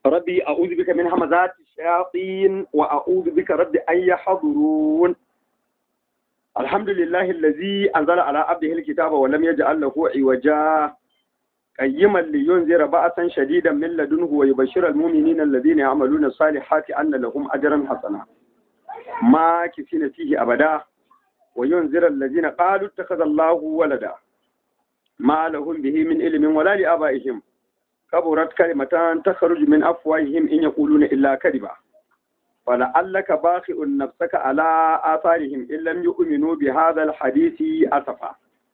ربي أعوذ بك من همزات الشياطين وأعوذ بك رب أن يحضرون الحمد لله الذي أنزل على عبده الكتاب ولم يجعل له عوجا قيما لينذر بأسا شديدا من لدنه ويبشر المؤمنين الذين يعملون الصالحات أن لهم أجرا حسنا ما كفين فيه أبدا وينذر الذين قالوا اتخذ الله ولدا ما لهم به من علم ولا لآبائهم كبرت كلمة تخرج من أفواههم إن يقولون إلا كذبا فلعلك باخئ نفسك على آثارهم إن لم يؤمنوا بهذا الحديث أسفا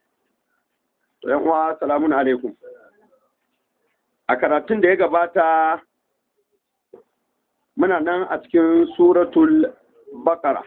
السلام عليكم a karatun da ya gabata muna nan a cikin suratul bakara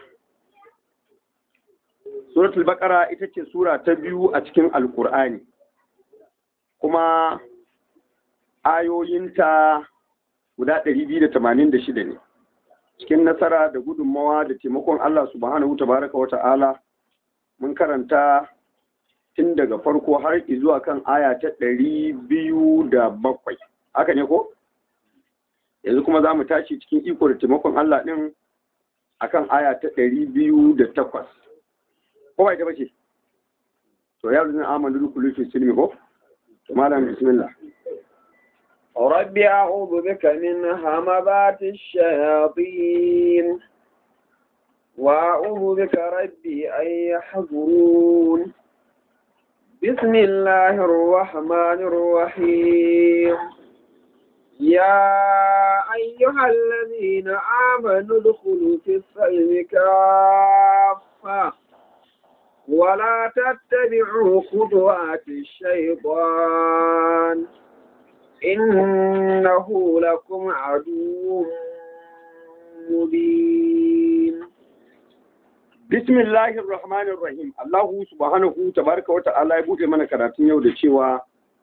suratul bakara ita ce sura ta biyu a cikin alkur'ani kuma ayoyinta guda 286 ne cikin nasara da gudunmawa da taimakon Allah subhanahu tabaraka wa ta'ala mun karanta tun daga farko har zuwa kan aya ta ɗari biyu da bakwai haka ne ko yanzu kuma za mu tashi cikin iko da taimakon Allah ɗin akan aya ta ɗari biyu da takwas ko ba ita ba ce to ya ruzin amanu dukulu fi silmi ko to malam bismillah رب أعوذ بك من همبات الشياطين وأعوذ بك ربي أن يحضرون بسم الله الرحمن الرحيم يا أيها الذين آمنوا ادخلوا في السلم كافة ولا تتبعوا خطوات الشيطان إنه لكم عدو مبين Bismillahir Rahmanir Rahim. Allahu subhanahu tabaraka wa ta'ala ya bude mana karatun yau da cewa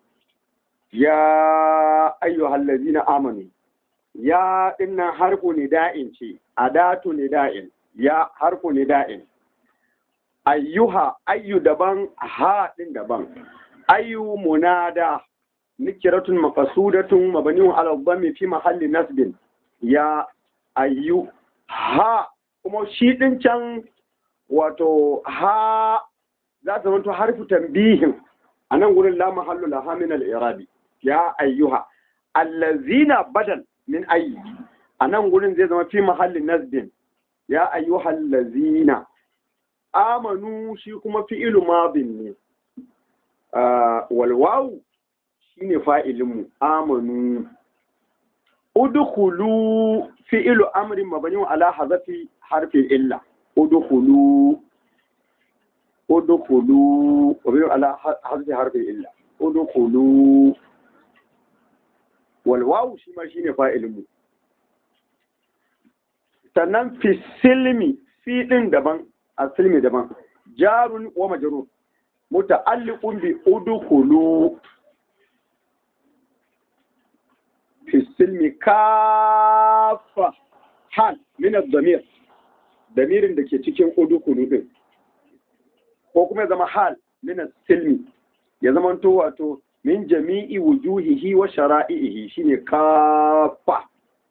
ya ayyuhal ladzina amanu. Ya dinnan harfu nida'in ce, adatu nida'in, ya harfu nida'in. Ayyuha ayyu daban ha din daban. Ayyu munada nikiratun maqsudatun mabniun ala dhammi fi mahalli nasbin. Ya ayyu ha kuma shi din can wato ha za ta zanto harfi tambihin a nan gurin la mahallu laha min al-irabi ya ayyuha allazina badal min ayyi a nan gurin zai zama fi mahalli nasbin ya ayyuha allazina amanu shi kuma fi'ilu madin ne wal wawu shine fa'ilin mu amanu udkhulu fi'ilu amrin mabniun ala hazafi harfi illa udkhulu udkhulu wabiyu ala hazfi harfi illa udkhulu wal wawu shi ma shine fa'ilin mu sannan fi silmi fi din daban a silmi daban jarun wa majrur muta'alliqun bi udkhulu fi silmi kafa hal min ad-damir damirin da ke cikin udukulu din ko kuma ya zama hal min silmi ya zama to wato min jami'i wujuhihi wa shara'ihi shine kafa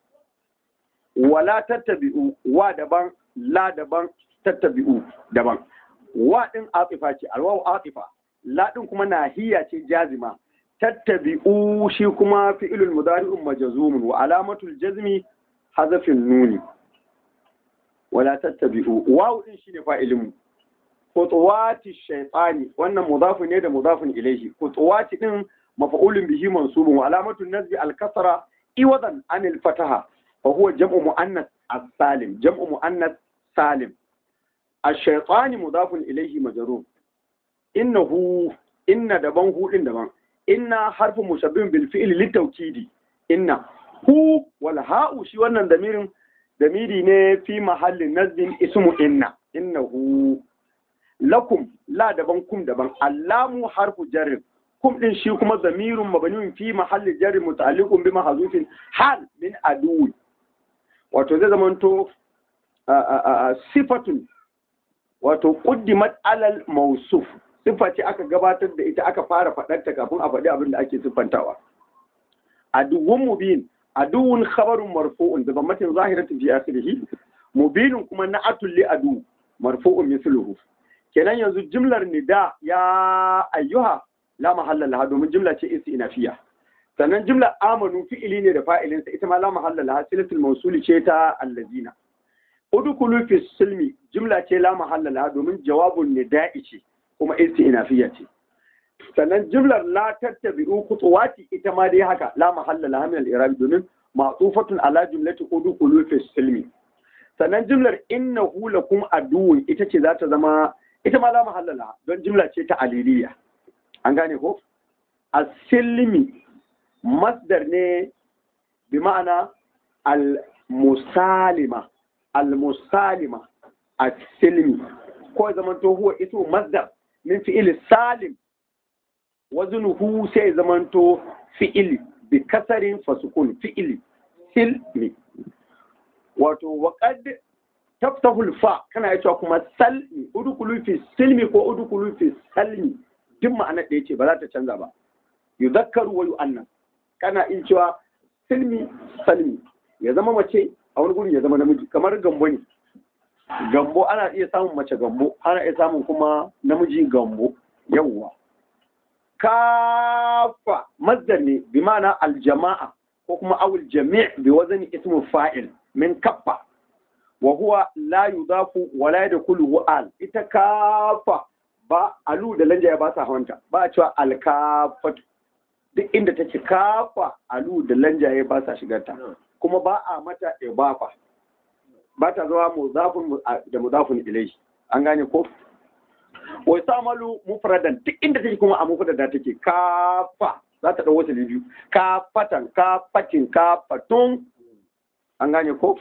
wala tattabi'u wa daban la daban tattabi'u daban wa din atifa ce alwawu atifa la din kuma nahiya ce jazima tattabi'u shi kuma fi'ilul mudari'un majzumun wa alamatul jazmi hazafin nuni wala tattabi'u wawu din shine fa'ilin mu khutuwati shaytani wannan mudafun ne da mudafun ilayhi khutuwati din maf'ulun bihi mansubun wa alamatu nasbi al-kasra iwadan an al-fataha fa huwa jam'u muannas as-salim jam'u muannas salim ash-shaytani mudafun ilayhi majrur innahu inna daban hu din daban inna harfu mushabbin bil fi'li litawkidi inna hu wal ha'u shi wannan damirin damiri ne fi mahallin nazbin ismu inna innahu lakum la daban kum daban allamu harfu jarrin kum din shi kuma zamirun mabniun fi mahalli jarri muta'alliqun bi mahzufin hal min aduwi wato zai zamanto sifatun wato quddimat alal mawsuf sifa ce aka gabatar da ita aka fara faɗarta kafin a faɗi abin da ake siffantawa aduwwun mubin aduwun khabarun marfu'un da bammatin zahiratin fi akhirih mubinun kuma na'atul li adu marfu'un mithluhu kenan yanzu jimlar nida ya ayyuha la mahalla laha domin jimla ce istinafiya sannan jimlar amanu fi'ili ne da fa'ilinsa ita ma la mahalla laha silatul mawsuli ce ta allazina udkhulu fi silmi jimla ce la mahalla laha domin jawabun nida'i ce kuma istinafiya ce sannan jimlar la tattabi'u khutuwati ita ma dai haka la mahalla laha min al-i'rab domin ma'tufatun ala jumlati udkhulu fi silmi sannan jimlar innahu lakum aduwwun ita ce za ta zama ita ma la mahalla laha don jimla ce ta aliliya an gane ko asilmi masdar ne bi ma'ana al-musalima al-musalima asilmi ko zaman to huwa ito masdar min fi'il salim wazinuhu sai zamanto fi'ili bi kasarin fasukun fi'ili silmi wato waƙad taftahul fa kana ya cewa kuma salmi udukulu fi silmi ko udukulu fi salmi duk ma'anar da yace ba za ta canza ba yuzakkaru wa yu'annas kana in cewa silmi salmi ya zama mace a wani guri ya zama namiji kamar gambo ne gambo ana iya samun mace gambo ana iya samun kuma namiji gambo yawwa kafa masdar ne bi ma'ana aljama'a ko kuma awul jami' bi wazani ismu fa'il min kaffa wa huwa la yudafu wa la yadkhulu al ita kafa ba alu da lanja ya ba sa hawanta ba a cewa alkafatu duk inda take kafa alu da lanja ya ba sa shigarta kuma ba a mata ibafa ba ta zama muzafun da muzafun ilayhi an gane ko wa samalu mufradan duk inda take kuma a mufrada take kafa za ta dau wasu biyu kafatan kafatin kafatun an gane ko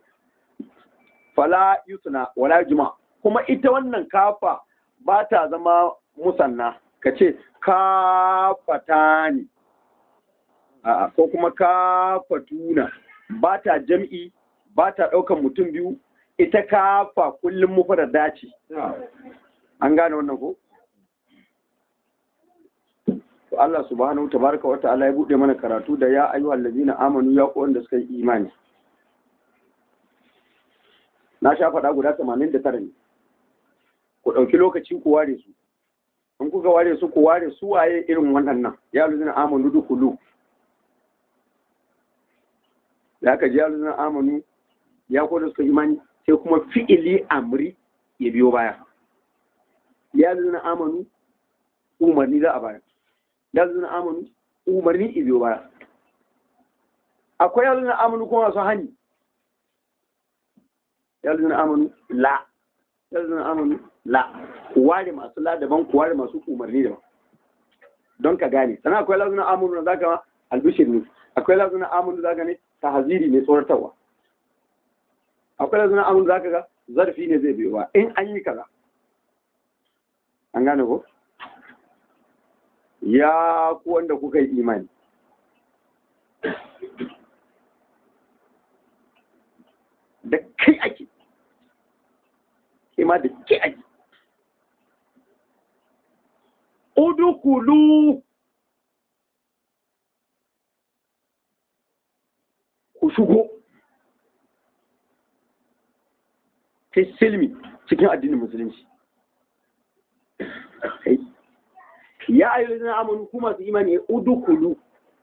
fala yusna wala juma kuma ita wannan kafa ba ta zama musanna ka ce kafatani a'a ko kuma kafatuna ba ta jam'i ba ta ɗaukan mutum biyu ita kafa kullum mufrada ce an gane wannan ko to Allah subhanahu tabaraka wa ta'ala ya bude mana karatu da ya ayyuhal ladina amanu ya ku wanda suka yi imani na sha faɗa guda 89 ne ku ɗauki lokaci ku ware su in kuka ware su ku ware su waye irin waɗannan ya ladina amanu dukulu da aka ji ya ladina amanu ya ku da suka yi imani sai kuma fi'ili amri ya biyo baya ya zuna amanu umarni za a baya ya zuna amanu umarni ibiyo baya akwai ya zuna amanu kuma masu hani ya zuna amanu la ya zuna amanu la kuware masu la daban kuware masu umarni daban don ka gane sannan akwai la zuna amanu na zaka ma albishir ne akwai la zuna amanu zaka ne tahaziri ne tsoratarwa akwai la zuna amanu zaka ga zarfi ne zai biyo ba in an yi kaza an gane ko ya ku wanda kuka yi imani da kai ake ma da kai ake udukulu ku shigo fi silmi cikin addinin musulunci ya ayyuhal ladina amanu kuma masu imani udukulu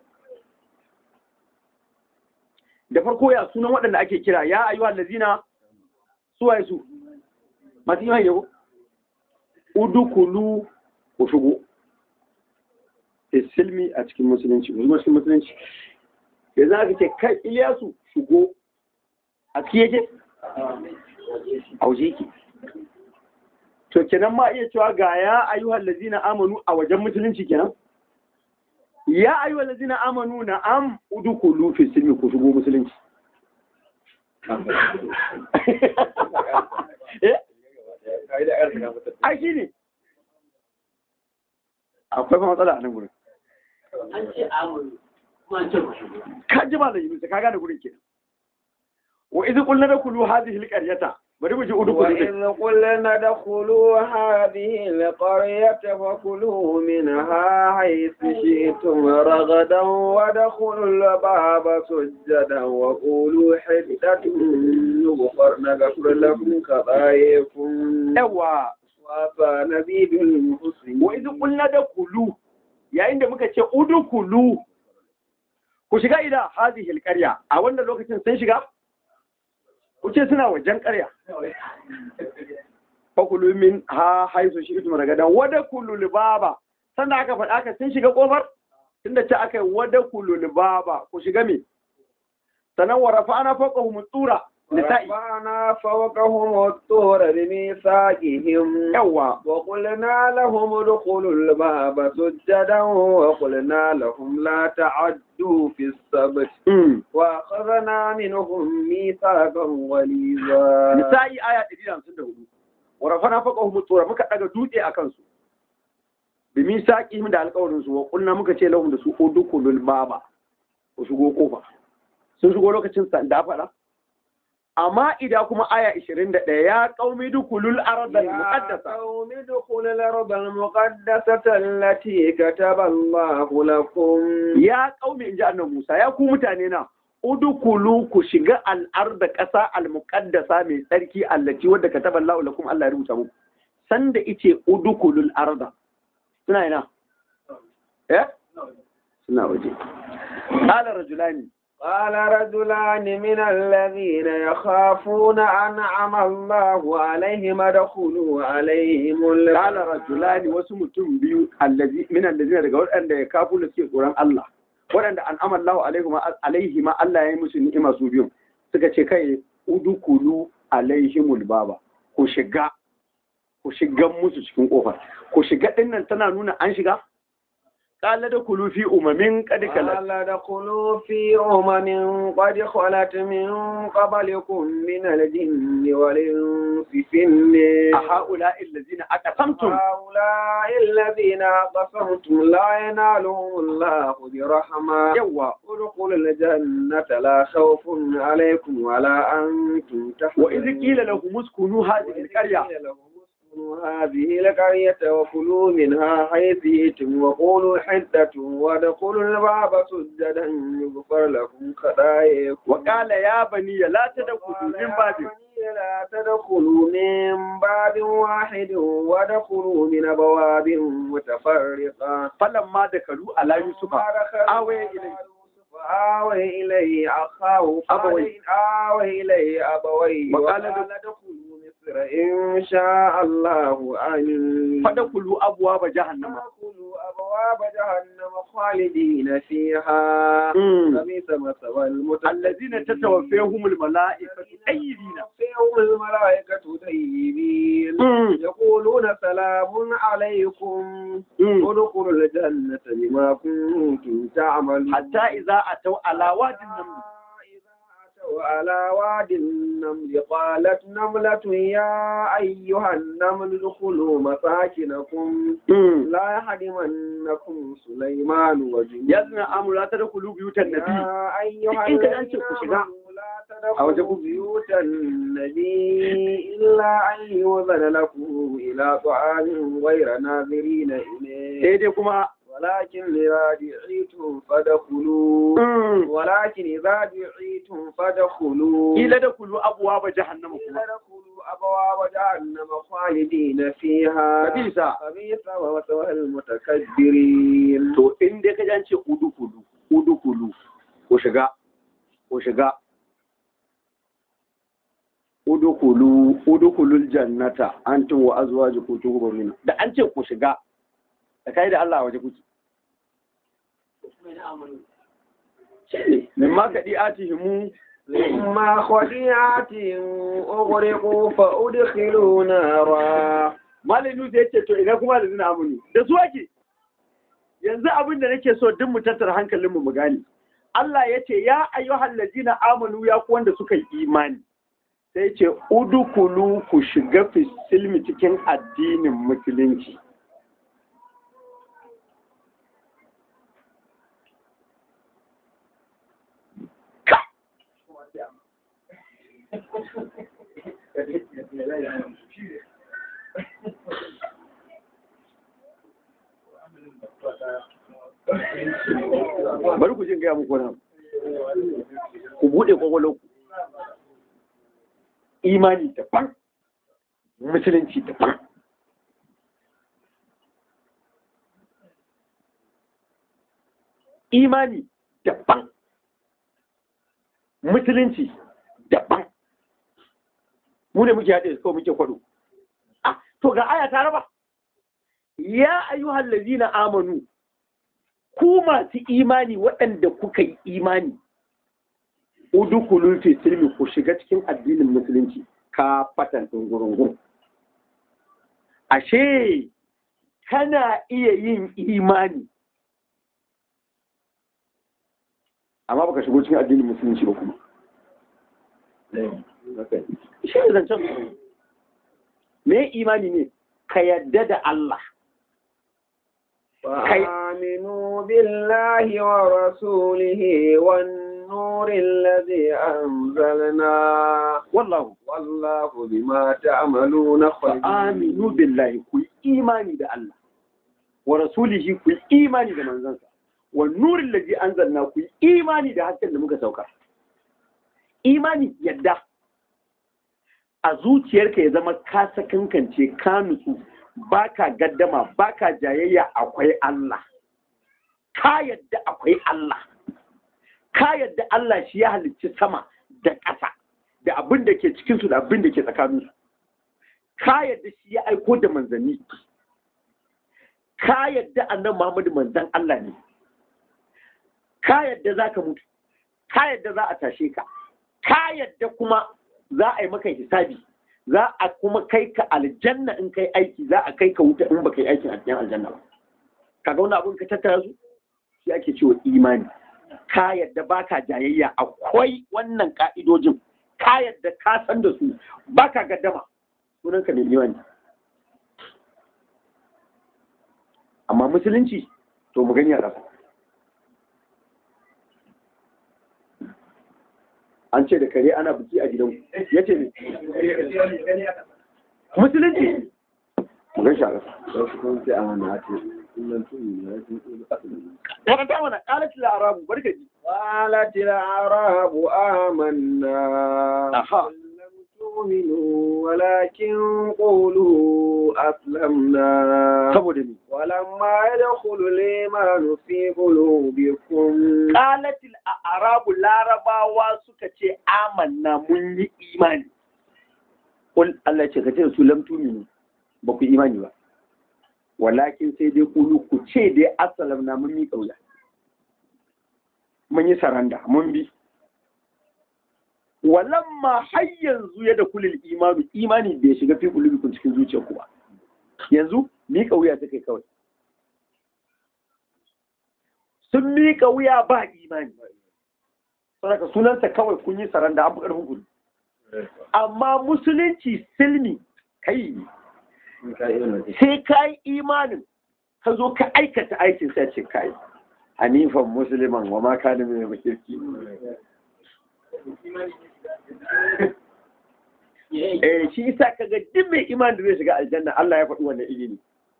da farko ya sunan waɗanda ake kira ya ayyuhal ladina suwaye su masu imani ne ko udukulu ku shigo silmi a cikin musulunci ku cikin musulunci yanzu aka ce kai Iliyasu shigo a cikin yake a waje yake to kenan ma iya cewa ga ya ayyuhal ladina amanu a wajen musulunci kenan ya ayyuhal ladina amanu na am udkhulu fi silmi ku shigo musulunci eh ai shine akwai fa matsala a nan gurin an ce amuru kuma an ce ku shigo ka ji ba da yi ka gane gurin kenan wa idh qulna dakulu hadhihi alqaryata bari mu ji udukulu din وإذ قلنا ادخلوا هذه القرية فكلوا منها حيث شئتم رغدا وادخلوا الباب سجدا وقولوا حدة نغفر نغفر لكم خطاياكم yawa وعفى نزيد المحسنين wa idh qulna dakulu yayin da muka ce udukulu ku shiga ila hadhihi alqarya a wannan lokacin sun shiga ku ce suna wajen ƙarya fakulu min ha haisu shi itum ragadan wada kullu libaba sannan aka faɗa aka sun shiga kofar tunda ce aka yi wada kullu libaba ku shiga me sannan wa rafa'ana fawqahum tura nisa'i ورفعنا فوقهم الطور بميثاقهم yawa وقلنا لهم ادخلوا الباب سجدا وقلنا لهم لا تعدوا في السبت mm. وأخذنا منهم ميثاقا غليظا nisa'i aya 154 wa rafa'ana fawqahum tura muka daga dutse akan su bi misaqihim da alƙawarin su wa kunna muka ce lahum da su udukulul baba ku shigo kofa sun shigo lokacin sa da faɗa amma ida kuma aya 21 ya qaumi dukulul ardal يا muqaddasa قوم ادخلوا الأرض المقدسة التي كتب الله لكم ya qaumi inji annabi Musa ya ku mutane na udukulu ku shiga al'arda ƙasa al-muqaddasa mai tsarki allati wadda kataba Allah lakum Allah ya rubuta muku sanda ice udukulul arda suna ina eh suna waje qala rajulani قال رجلان من الذين يخافون أنعم الله عليهم ادخلوا عليهم qala الباب rajulani wasu mutum biyu allazi min allazina daga waɗanda ya kafu da suke tsoron Allah waɗanda an amallahu alaihim alaihim Allah ya yi musu ni'ima su biyu suka ce kai udukulu alaihimul baba ku shiga ku shiga musu cikin kofar ku shiga dinnan tana nuna an shiga qala da kulu fi umamin qad kalat قال ادخلوا في أمم قد خلت من قبلكم من الجن والإنس في النار أهؤلاء الذين أقسمتم هؤلاء الذين قسمتم لا ينالهم الله برحمة يوا ادخلوا الجنة لا خوف عليكم ولا أنتم تحزنون وإذ قيل لهم اسكنوا هذه القرية وإذ قيل لهم اسكنوا هذه القرية وكلوا منها حيث شئتم وقولوا حدة وادخلوا الباب سجدا يغفر لكم خطاياكم وقال يا بني لا تدخلوا من باب لا تدخلوا من باب واحد وادخلوا من أبواب متفرقة فلما دخلوا على يوسف آوي إليه آوي إليه أخاه أبويه. آوي إليه أبويه وقال وقال ادخلوا مصر إن شاء الله آمين فدخلوا أبواب جهنم فادخلوا أبواب جهنم خالدين فيها مم. فبئس مثوى المتكبرين الذين تتوفيهم الملائكة أيدين توفيهم الملائكة طيبين مم. يقولون سلام عليكم مم. ادخلوا الجنة بما كنتم تعملون حتى إذا أتوا على واد النمل إذا أتوا على واد النمل قالت نملة يا أيها النمل ادخلوا مساكنكم مم. لا يحرمنكم سليمان وجنوده يا ابن آمنوا لا تدخلوا بيوت النبي يا أيها إن كان الذين أنت كشجاع. آمنوا لا أو تدخلوا تقول- بيوت النبي إلا أن يؤذن لكم إلى طعام غير ناظرين إليه sai dai kuma ولكن إذا دعيتم فادخلوا mm, ولكن إذا دعيتم فادخلوا kila da kulu abuwa ba jahannama قيل kuma ادخلوا أبواب جهنم خالدين فيها kabisa فبئس مثوى المتكبرين to in dai ka ji an ce udu kulu udu kulu ko shiga ko shiga udu kulu udu kulul jannata antum wa azwajukum tuhbaruna da an ce ku shiga da kai da Allah a waje kuke mai na amuru shine mimma kadi atihimu مما خطيئات أغرقوا فأدخلوا نارا Malam Nusa ya ce to ina kuma da zina amuni da su ake yanzu abin da nake so duk mu tattara hankalinmu mu gane Allah ya ce ya ayyuhal ladina amanu ya ku wanda suka yi imani sai ya ce udukulu ku shiga fi silmi cikin addinin musulunci Ka! bari ku jin gaya muku nan ku buɗe kwakwalwar ku imani daban musulunci daban imani daban musulunci daban mu ne muke haɗe kawai muke kwado ah to ga aya ta raba ya ayyuhal ladina amanu ku masu imani waɗanda kuka yi imani udukulu fi silmi ku shiga cikin addinin musulunci ka fatan ɗungurungun ashe kana iya yin imani amma baka shigo cikin addinin musulunci ba kuma shi ne zancen me imani ne ka yadda da Allah فآمنوا بالله ورسوله والنور الذي أنزلنا wallahu والله بما تعملون خبير aminu billahi ku yi imani da Allah wa rasulihi ku yi imani da manzansa wa nurin laji anzalna ku yi imani da hasken da muka sauka imani yadda a zuciyarka ya zama ka sakankance ka nutsu baka gaddama baka jayayya akwai Allah ka yadda akwai Allah ka yadda Allah shi ya halicci sama da ƙasa da abin da ke cikinsu da abin da ke tsakaninsu ka yadda shi ya aiko da manzanni ka yadda annan Muhammadu manzan Allah ne ka yadda za ka mutu ka yadda za a tashe ka ka yadda kuma za a yi maka hisabi za a kuma kai ka aljanna in kai aiki za a kai ka wuta in baka yi aikin a cikin aljanna ba kaga wani abun ka tattara su shi ake cewa imani ka yadda baka jayayya akwai wannan ka'idojin ka yadda ka san da su baka gaddama sunan ka ne imani amma musulunci to mu gani a ƙasa an ce da kare ana biki a gidan ya ce ne musulunci mu gan shi a ƙasa karanta mana ƙalat larabu barkaji قالت الأعراب آمنا Aha. قل لم تؤمنوا ولكن قولوا أسلمنا saboda ni ولما يدخل الإيمان في قلوبكم qalatil arabu larabawa suka ce amanna mun yi imani kul Allah ce ka ce su lam tuminu ba ku imani ba walakin sai dai kulu ku ce dai assalam na mun yi kauya mun yi saranda mun bi walamma har yanzu ya da kulil imanu imani bai shiga fi kulubikum cikin zuciyarku ba yanzu miƙa wuya ta kai kawai sun miƙa wuya ba imani saboda sunansa kawai kun yi saranda abu ƙarfin kudu amma musulunci silmi kai sai ka yi imanin ka zo ka aikata aikin sai ce kai hanifan musulman wa ma kana mai makirki eh shi isa kaga duk mai imani da zai shiga aljanna Allah ya faɗi wannan ilimi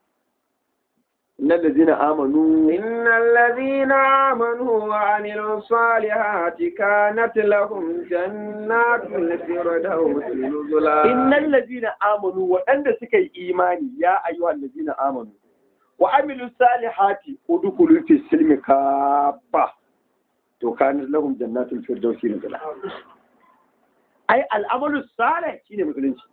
innal ladzina amanu إن الذين آمنوا وعملوا الصالحات كانت لهم جنات الفردوس نزلا innal ladzina amanu waɗanda suka yi imani ya ayyuhal ladzina amanu wa amilu salihati udkhulu fi silmi kafa to kana lahum jannatul firdausi nuzula ai al'amalu salih shine musulunci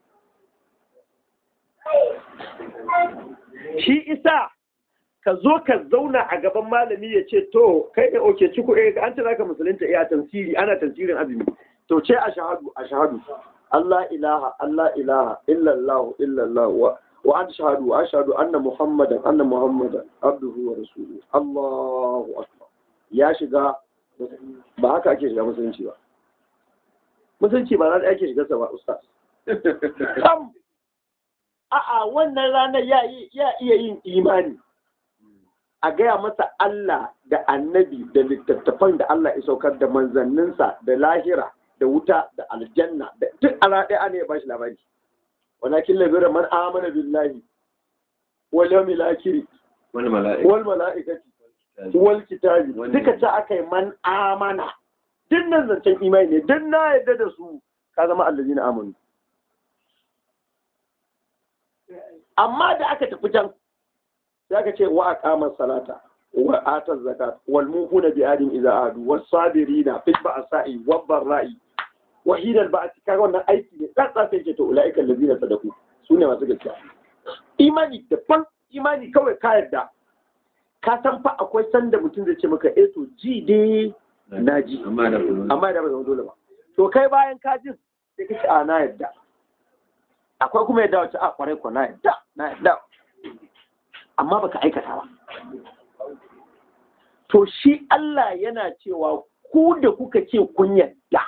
shi isa ka zo ka zauna a gaban malami ya ce to kai ne oke ciku eh an ce zaka musulunta iya tafsiri ana tafsirin azumi to ce a shahadu a shahadu Allah ilaha Allah ilaha illallah illallah wa wa an shahadu wa ashhadu anna muhammadan anna muhammadan abduhu wa rasuluhu Allahu akbar ya shiga ba haka ake shiga musulunci ba musulunci ba za ake shiga sa ba ustaz sam a'a wannan ranar ya iya yin imani a gaya masa Allah da annabi da littattafan da Allah ya saukar da manzanninsa da lahira da wuta da aljanna da duk ala ɗaya ne ya bashi labari walakin labira man amana billahi wal yawmil akhir wani mala'ika wal malaikati wal kitabi Wani- duka ta aka yi man amana duk nan zancen imani ne duk na yadda da su ka zama allazina amanu amma da aka tafi can sai aka ce wa aqama salata wa ata zakat wal mufuna bi adim idza adu was sabirina fil ba'sa'i wad dharra'i wa hina al ba'th kaga wannan aiki ne dan sai ce to ulaika allazina sadaku sune masu gaskiya imani daban imani kawai ka yarda ka san fa akwai sanda mutum zai ce maka eh to ji dai na ji amma da kuma amma da ba zama dole ba to kai bayan ka jin sai ka ce a na yadda akwai kuma yadda wacce a kwarai ko na yadda na yadda amma baka aikata ba to shi Allah yana cewa ku da kuka ce kun yadda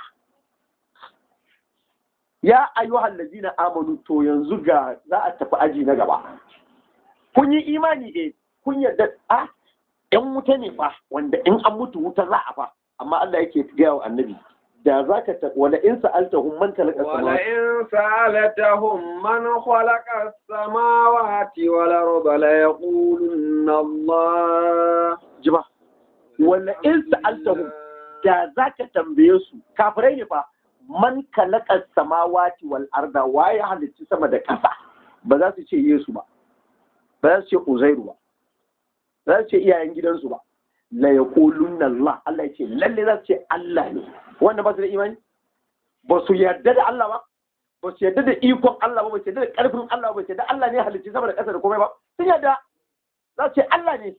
ya ayyuhal ladina amanu to yanzu ga za a tafi aji na gaba kun yi imani eh kun yadda a yan wuta ne fa wanda in an mutu wuta za a fa amma Allah yake gaya wa annabi da za ka ta wala in sa'altahum man khalaqa samawati ولئن سألتهم من خلق السماوات والأرض ليقولن الله jima wala in sa'altahum da za ka tambaye su kafirai ne fa man khalaqa samawati wal arda waye halicci sama da ƙasa ba za su ce Yesu ba ba za su ce Uzairu ba ba za su ce iyayen gidansu ba la yaqulunna Allah Allah ya ce lalle za su ce Allah ne wanda ba su da imani ba su yarda da Allah ba ba su yarda da ikon Allah ba ba su yarda da karfin Allah ba ba su yarda Allah ne ya halicci sama da ƙasa da komai ba sun yarda za su ce Allah ne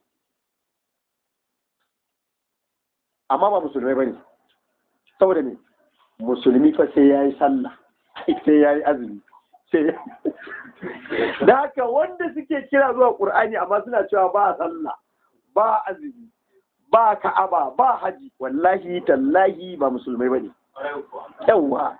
amma ba musulmai bane saboda me musulmi fa sai yayi sallah sai yayi azumi sai da haka wanda suke kira zuwa Qur'ani amma suna cewa ba sallah ba azumi ba ka'aba ba haji wallahi tallahi ba musulmai bane yawa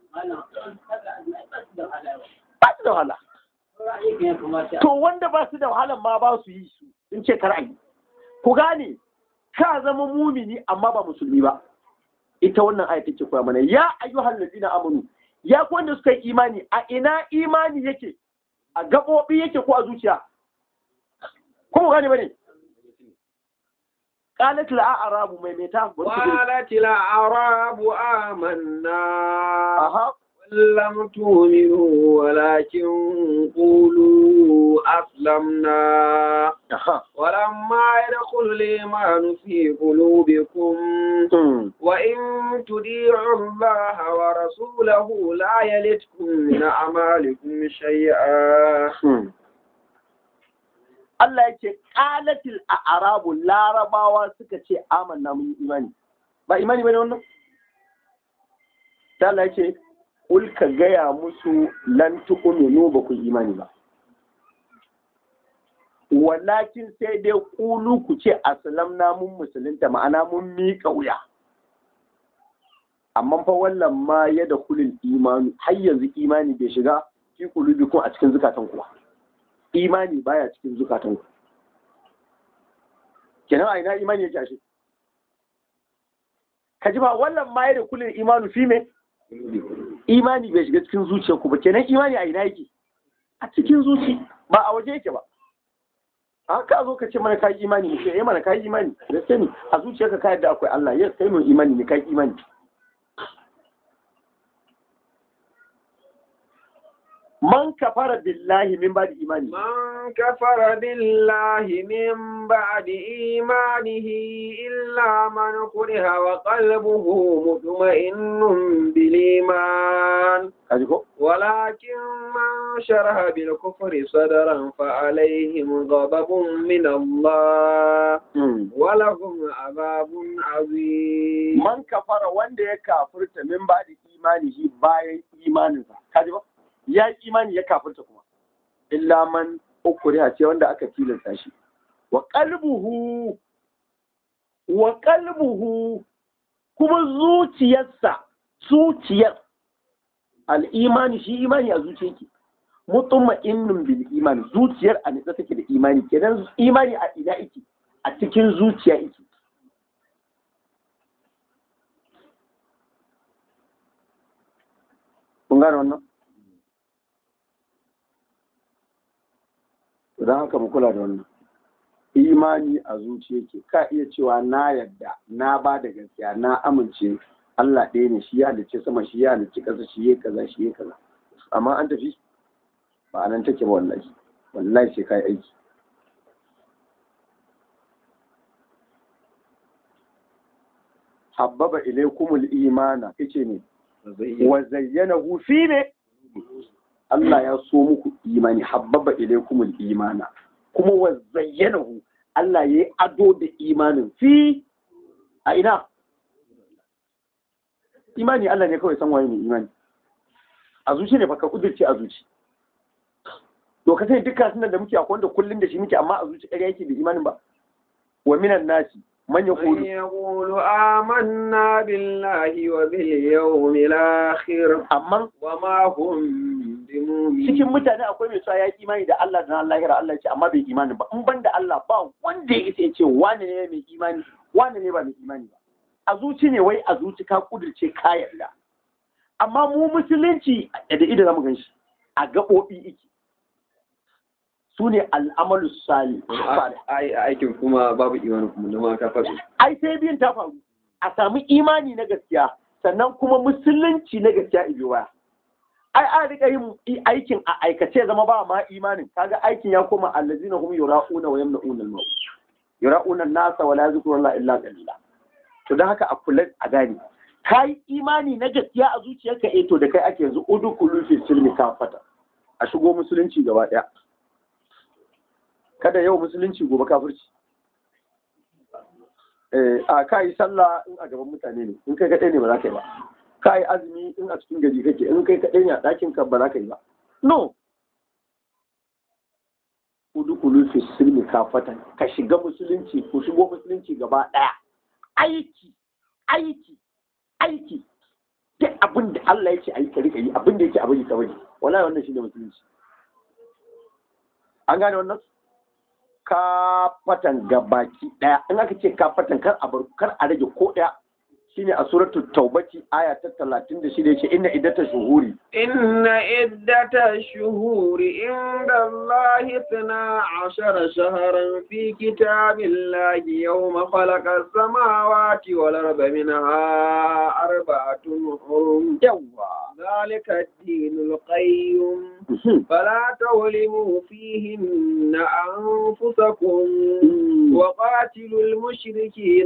ba su da wahala to wanda ba su da wahala ma ba su yi su sun ce kar a yi ku gane ka zama mumini amma ba musulmi ba ita wannan aya take koya mana ya ayyuhal ladina amanu ya ku wanda suka yi imani a ina imani yake a gabobi yake ko a zuciya ko mu gane bane qalat la a'rabu mai meta قالت الأعراب آمنا aha لم تؤمنوا ولكن قولوا أسلمنا aha ولما يدخل الإيمان في قلوبكم Hmm. وإن تطيعوا الله ورسوله لا يلتكم من أعمالكم شيئا Hmm. Allah ya ce ƙalatil a arabu larabawa suka ce amanna mun yi imani ba imani bane wannan ta Allah ya ce kul ka gaya musu lan tu'minu ba ku yi imani ba walakin sai dai kulu ku ce aslamna mun musulunta ma'ana mun miƙa wuya amma fa wallan ma ya da kulul imanu har yanzu imani bai shiga fi kulubikum a cikin zukatan ku ba imani baya cikin zukatan ku kenan a ina imani yake ashe ka ji ba wallan ma ya da kulul imanu fi me imani bai shiga cikin zuciyar ku ba kenan imani a ina yake a cikin zuci ba a waje yake ba a ka zo ka ce mana kai imani ne sai mana kai imani gaske ne a zuciyarka ka yadda akwai Allah yes kai mun imani ne kai imani man kafara billahi min ba da imani من كفر بالله من بعد إيمانه إلا من كره وقلبه مطمئن بالإيمان kaji ko ولكن من شرح بالكفر صدرا فعليهم غضب من الله ولهم عذاب عظيم man kafara wanda ya kafirta min ba da imani shi bayan imaninsa kaji ba ya yi imani ya kafirta kuma illa man ukuriha ce wanda aka tilasta shi wa qalbuhu wa qalbuhu kuma zuciyarsa zuciyar al-imani shi imani a zuciyarki mutma'innun bil iman zuciyar a nitsa take da imani kenan imani a ina yake a cikin zuciya yake kun gane wannan don haka mu kula da wannan imani a zuciya ke ka iya cewa na yadda na ba da gaskiya na amince Allah ɗaya ne shi ya halicci sama shi ya halicci ƙasa shi ya kaza shi ya kaza amma an tafi ba a nan take ba wallahi wallahi sai kai aiki habbaba ilaykumul imana kace ne wa zayyanahu fi ne Allah ya so muku imani habbaba ilaykumul imana kuma wa zayyanahu Allah ya yi ado da imanin fi a ina imani Allah ne kawai san waye ne imani a zuci ne baka kudurce a zuci to ka sai dukkan sunan da muke akwai wanda kullun da shi muke amma a zuci ƙarya yake da imanin ba wa minan nasi man من yaqulu يقول آمنا بالله وباليوم الآخر amma وما هم بمؤمنين cikin mutane akwai mai cewa ya yi imani da Allah da ranar lahira Allah ya ce amma bai imani ba in ban da Allah ba wanda ya isa ya ce wane ne mai imani wane ne ba mai imani ba a zuci ne wai a zuci ka kudirce ka yarda amma mu musulunci da ido zamu gan shi a gaɓoɓi iki su ne al'amalu sali ai aikin kuma babu imani kuma na ma ka faɗi ai sai biyun ta faru a sami imani na gaskiya sannan kuma musulunci na gaskiya ibi waya ai an rika yin i- aikin a aikace zama ba ma imanin kaga aikin ya koma allazina hum yura'una wa yamna'una al-maut yura'una an-nasa wa la yadhkuruna illa qalila to dan haka a kula a gane kai imani na gaskiya a zuciyarka eh to da kai ake yanzu udkhulu fi silmi kafata a shigo musulunci gaba daya kada yau musulunci gobe kafirci eh a ka yi sallah in a gaban mutane ne in kai kaɗai ne ba za ka yi ba ka yi azumi in a cikin gari kake in kai kaɗai ne a ɗakin ka ba za ka yi ba no udkhulu fi silmi kafatan ka shiga musulunci ku shigo musulunci gaba ɗaya aiki aiki aiki duk abin da Allah yake ayi ka rika yi abin da yake abin ka bari wallahi wannan shine musulunci an gane wannan kafatan gabaki daya in aka ce kafatan kar a bar kar a rage ko daya shine a suratul taubati aya ta 36 yace inna iddata shuhuri إن عدة الشهور عند الله اثنا عشر شهرا في كتاب الله يوم خلق السماوات والأرض منها أربعة حرم yawa ذلك الدين القيم فلا تظلموا فيهن أنفسكم وقاتلوا المشركين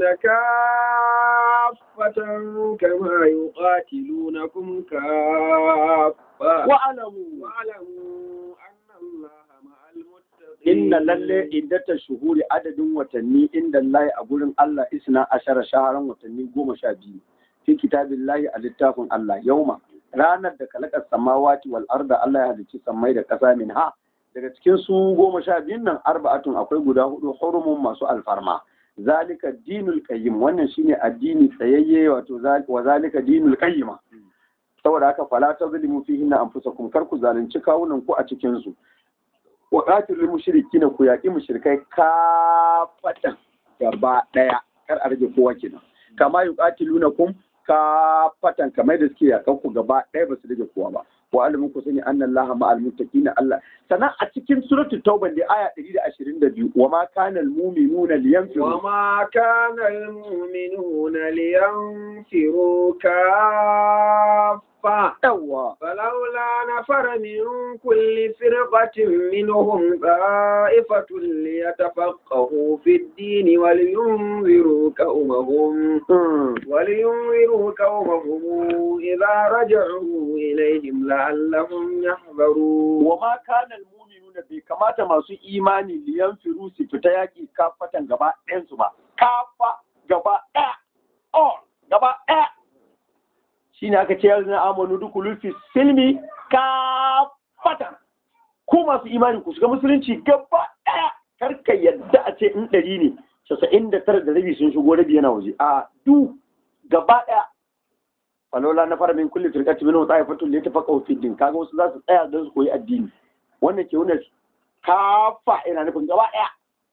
كافة كما يقاتلونكم كافة wa'alamu واعلموا أن الله مع المتقين inna lalle iddata shuhuri adadin watanni inda Allah a gurin Allah isna ashara shaharan watanni goma sha biyu fi kitabillahi a littafin Allah yauma ranar da kalakar samawati wal arda Allah ya halicci sammai da ƙasa min ha daga cikin su goma sha biyun nan arba'atun akwai guda hudu hurumun masu alfarma zalika dinul qayyim wannan shine addini tsayayye wato zal- wa zalika dinul qayyima saboda haka fala tazlimu fihinna anfusakum kar ku zalunci kawunan ku a cikin su wa qatilul mushrikina ku yaqi mushrikai kafatan gaba daya kar a rage kowa kenan kama yuqatilunakum kafatan kamar da suke yakan ku gaba daya ba su rage kowa ba wa alimin ku sani anna allaha ma'al muttaqina allah sannan a cikin suratul tauba da aya 122 wa ma kana al mu'minuna liyanfiru وما كان المؤمنون لينفروا كافة yawa فلولا نفر من كل فرقة منهم طائفة ليتفقهوا في الدين ولينذروا قومهم Mm. ولينذروا قومهم إذا رجعوا إليهم لعلهم يحذرون wa ma kana almu'minuna bai kamata masu imani liyan firu su fita yaki kafatan gaba ɗayan su ba kafa gaba ɗaya oh gaba ɗaya shine aka ce yanzu na amanu dukulu fi silmi kafatan ku masu imani ku shiga musulunci gaba ɗaya karka yadda a ce in ɗari ne casa'in da tara da rabi sun shigo rabi yana waje a du gaba ɗaya falola na fara min kulli firqati minhu ta'ifatun li tafaqahu fi din kaga wasu za su tsaya don su koyi addini wannan ke wannan kafa ina nufin gaba daya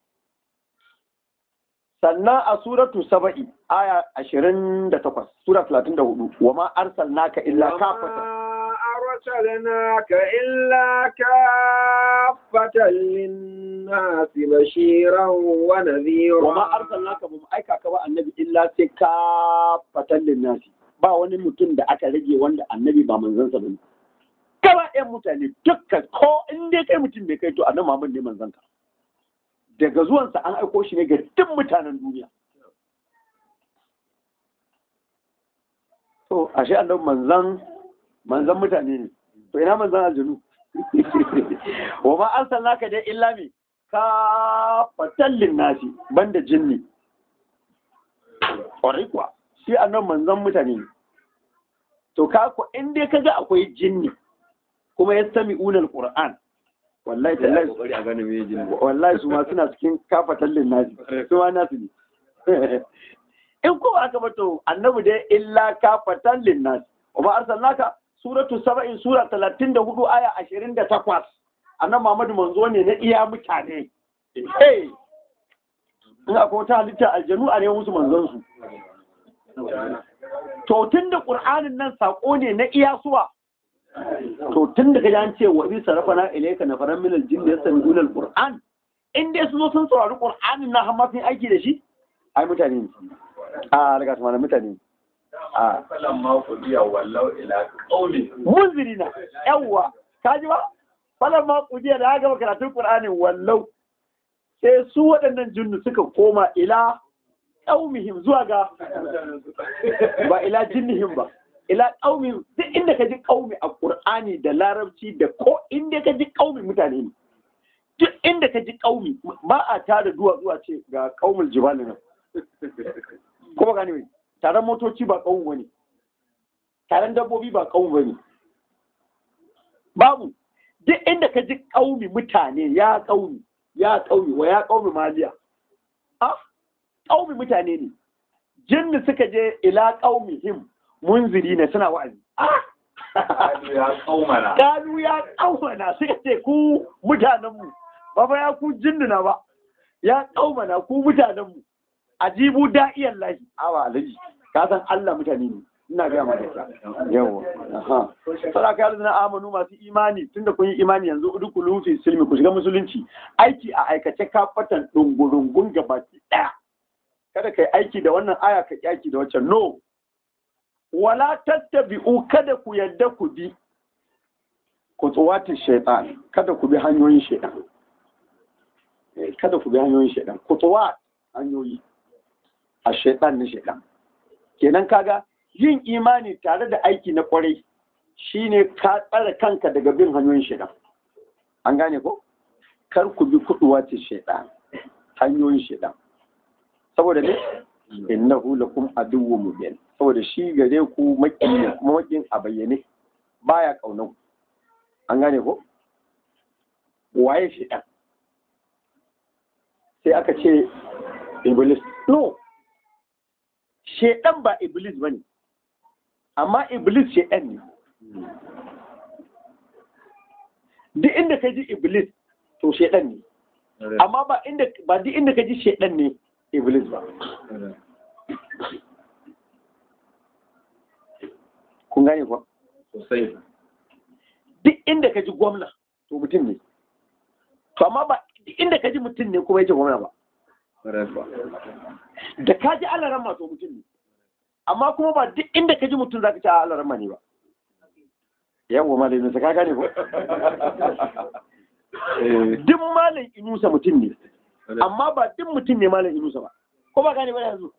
sannan a suratu saba'i aya 28 sura 34 wa ma arsalnaka illa kafatan أرسلناك إلا كافة للناس بشيرا ونذيرا wa ma arsalnaka ba mu aika ka ba annabi illa sai ka fatan linnasi ba wani mutum da aka rage wanda annabi ba manzansa bane gaba ɗayan mutane dukkan ko in dai kai mutum ne kai to annabi Muhammad ne manzanka daga zuwansa an aiko shi ne ga duk mutanen duniya to ashe annabi manzan manzan mutane ne to ina manzan aljanu wa ma arsalnaka dai illa mi ka fatallin nasi banda jinni ƙwarai kuwa shi annabi manzan mutane ne to ka ko in dai kaga akwai jinni kuma ya sami unar qur'an wallahi tallahi kokari a gane me jin wallahi su ma suna cikin kafatallin nasi su ma nasu ne in ko aka bato annabi dai illa kafatallin nasi wa ba arsalnaka suratu saba'in sura 34 aya 28 annabi Muhammadu manzo ne na iya mutane eh in akwai wata halitta aljanu a ne musu manzon su to tunda qur'anin nan sako ne na iya suwa to tun da kaji an ce wa bi sarafana ilayka nafaran min aljinn yastami'una alquran in dai su zo sun saurari qur'anin na har ma sun aiki da shi ai mutane ne a daga tuma mutane ne a falan ma ku biya wallau ila qauli munzirina yawwa kaji ba falan ma kujiya da aka gama karatun qur'anin wallau sai su waɗannan jinnu suka koma ila qaumihim zuwa ga ba ila jinnihim ba ila qaumihim duk inda ka ji qaumi a qur'ani da larabci da ko inda ka ji qaumi mutane ne duk inda ka ji qaumi ba a tada duwa zuwa ce ga qaumul jibal nan ko ba gane taron motoci ba qaumi bane taron dabbobi ba qaumi bane babu duk inda ka ji qaumi mutane ya qaumi ya qaumi wa ya qaumi maliya ah qaumi mutane ne jinni suka je ila qaumihim munziri ne suna wa'azi Kadu ya kaumana kanu ya qaumana suka ce ku mutanenmu ba fa ya ku jinnuna ba ya qaumana ku mutanenmu ajibu da'iyan lahi awa alaji ka san Allah mutane ne ina ga maka ta yawa aha sara ka na amanu masu imani tunda kun yi imani yanzu udkhulu fi silmi ku shiga musulunci aiki a aikace kafatan dungurungun gabaki daya kada kai aiki da wannan aya ka aiki da waccan no wala tattabi'u kada ku yadda ku bi kutuwatin shaitan kada ku bi hanyoyin shaitan Eh, kada ku bi hanyoyin shaitan kutuwat hanyoyi a shaitan na shaitan kenan kaga yin imani tare da aiki na kwarai shine ka tsare kanka daga bin hanyoyin shaitan an gane ko kar ku bi kutuwatin shaitan hanyoyin shaitan saboda ne innahu lakum aduwwun mubin saboda shi gare ku maki ne kuma makin a bayyane baya kaunan ku an gane ko waye shi dan sai aka ce iblis no shedan ba iblis bane amma iblis shedan ne duk inda ka ji iblis to shedan ne amma ba inda ba duk inda ka ji shedan ne iblis ba kun gane kuwa sosai duk inda ka ji gwamna to mutum ne to amma ba duk inda ka ji mutum ne kuma yake gwamna ba da ka ji alaran ma to mutum ne amma kuma ba duk inda ka ji mutum za ka ci a alaran ma ne ba yawwa malamin sa ka gane ko duk malam inusa mutum ne amma ba duk mutum ne malam inusa ba ko ba gane ba yanzu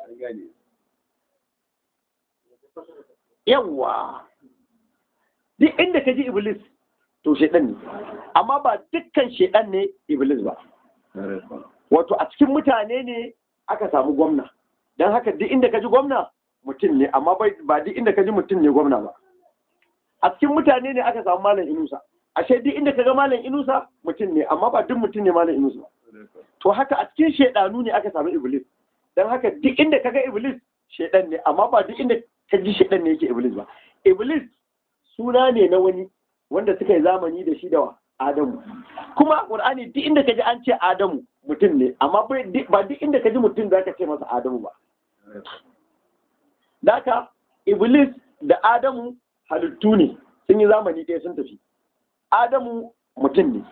yawwa duk inda ka ji iblis to shedan ne amma ba dukkan shedan ne iblis ba wato a cikin mutane ne aka samu gwamna don haka duk inda ka ji gwamna mutum ne amma ba duk inda ka ji mutum ne gwamna ba a cikin mutane ne aka samu malam inusa ashe duk inda ka ga malam inusa mutum ne amma ba duk mutum ne malam inusa ba to haka a cikin shedanu ne aka samu iblis don haka duk inda ka ga iblis shedan ne amma ba duk inda ka ji shedan ne yake iblis ba iblis suna ne na wani wanda suka yi zamani da shi da adamu kuma qur'ani duk inda ka ji an ce adamu mutum ne amma ba duk inda ka ji mutum za ka ce masa adamu ba Daka iblis da adamu halittu ne sun yi zamani ɗaya sun tafi adamu mutum ne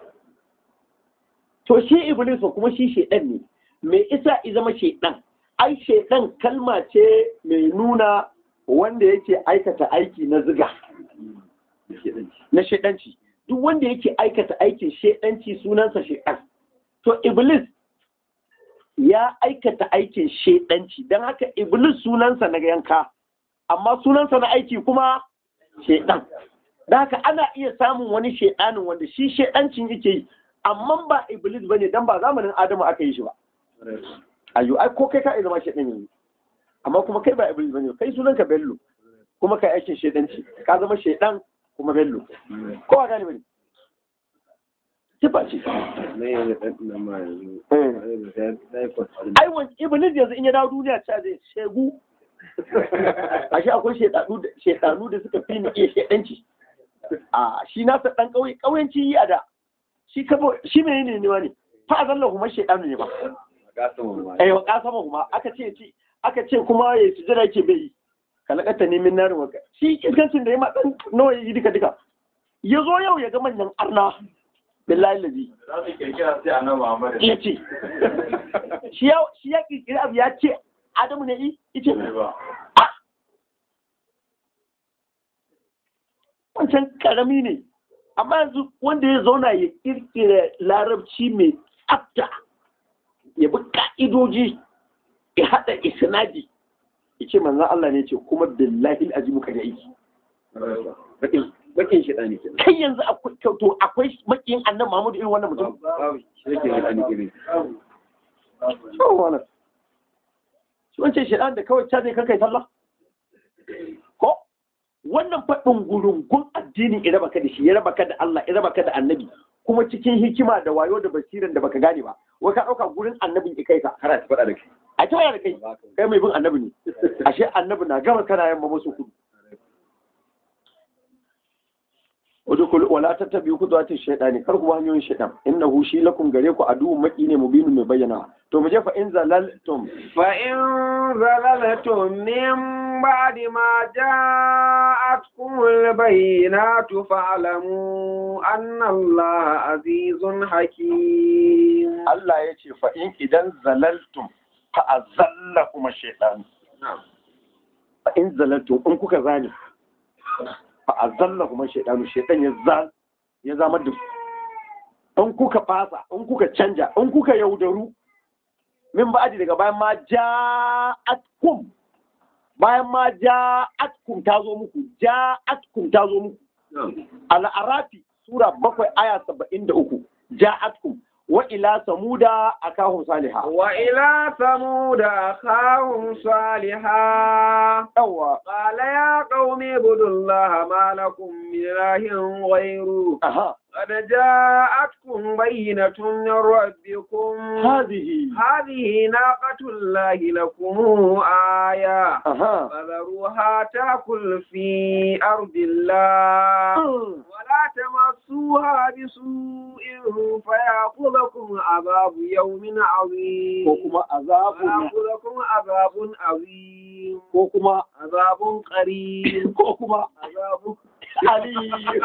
to shi iblis fa kuma shi shedan ne me isa i zama shedan ai shedan kalma ce mai nuna wanda yake aikata aiki na ziga na shedanci duk wanda yake aikata aikin shedanci sunansa shedan to iblis ya aikata aikin shedanci don haka iblis sunansa na yanka amma sunansa na aiki kuma shedan da haka ana iya samun wani shedanin wanda shi shedancin yake yi amma ba iblis bane dan ba zamanin adamu aka yi shi ba ayo ai ko kai ka iya zama shedan yanzu amma kuma kai ba iblis bane kai sunanka bello kuma kai aikin shedanci ka zama shedan kuma bello ko a gane bane sifa ce na yanzu ɗan ɗan ma yanzu Eh. na yi kwatsa ai wani iblis yanzu in ya dawo duniya ta zai shegu ashe akwai shedanu da shedanu da suka fi ni iya shedanci a shi na sa dan kauye kauyanci yi a da shi kabo shi menene ne ne fa azalla kuma shedanu ne ba gasa mamma eh wa kasama kuma aka ce ci aka ce kuma ya sujada yake bai yi kalakata ne min narin waka shi iskancin da ya ma dan nawa yi duka duka ya zo yau ya ga manyan arna billahi lazi Za su kirkira sai a nan Muhammadu. ya ce shi ya shi ya kirkiri abu ya ce adamu ne yi ice Ne ba. wancan karami ne amma yanzu wanda ya zauna ya kirkira larabci mai tsafta ya bi ka'idoji ya haɗa isnadi ya ce manzan Allah ne ce kuma billahi azimu ka aiki bakin bakin shi ɗani kenan kai yanzu akwai to akwai makiyin annan Muhammadu irin wannan mutum babu shi yake da ɗani irin Shawar wannan. Shi wancan shaɗan da kawai ta zai kai sallah? Ko? Wannan faɗin gurungun addini ya raba ka da shi, ya raba ka da Allah, ya raba ka da annabi, kuma cikin hikima da wayo da basiran da baka gane ba. Wai ka ɗauka gurin annabin ki kai ka. har a ta faɗa da kai A ta waya da kai, kai mai bin annabi ne. Ashe annabi na gama kana yamma masu kudu. udkhul wala tattabi'u khutuwati shaytani kar ku bi hanyoyin shaytan innahu shi lakum gare ku aduwwun maki ne mubinun mai bayyana to mu je fa in zalaltum فإن زللتم من بعد ما جاءتكم البينات فاعلموا أن الله عزيز حكيم Allah ya ce fa in idan zalaltum fa azallakum shaytan fa in zalaltum in kuka zani fa azallakum shaytan shaytan ya zal ya zama da in kuka fasa in kuka canja in kuka yaudaru min ba'adi daga bayan ma ja'atkum bayan ma ja'atkum ta zo muku ja'atkum ta zo muku al'arafi sura bakwai aya saba'in da uku ja'atkum wa ila samuda akahum salihah وإلى ثمود أخاهم صالحا yawa قال يا قوم اعبدوا الله ما لكم من إله غيره aha قد جاءتكم بينة من ربكم hadhihi هذه ناقة الله لكم آية aha فذروها تأكل في أرض الله ولا تمسوها بسوء فيأخذكم عذاب يوم عظيم ko kuma azabun فيأخذكم عذاب عظيم ko kuma عذاب قريب ko kuma عذاب ali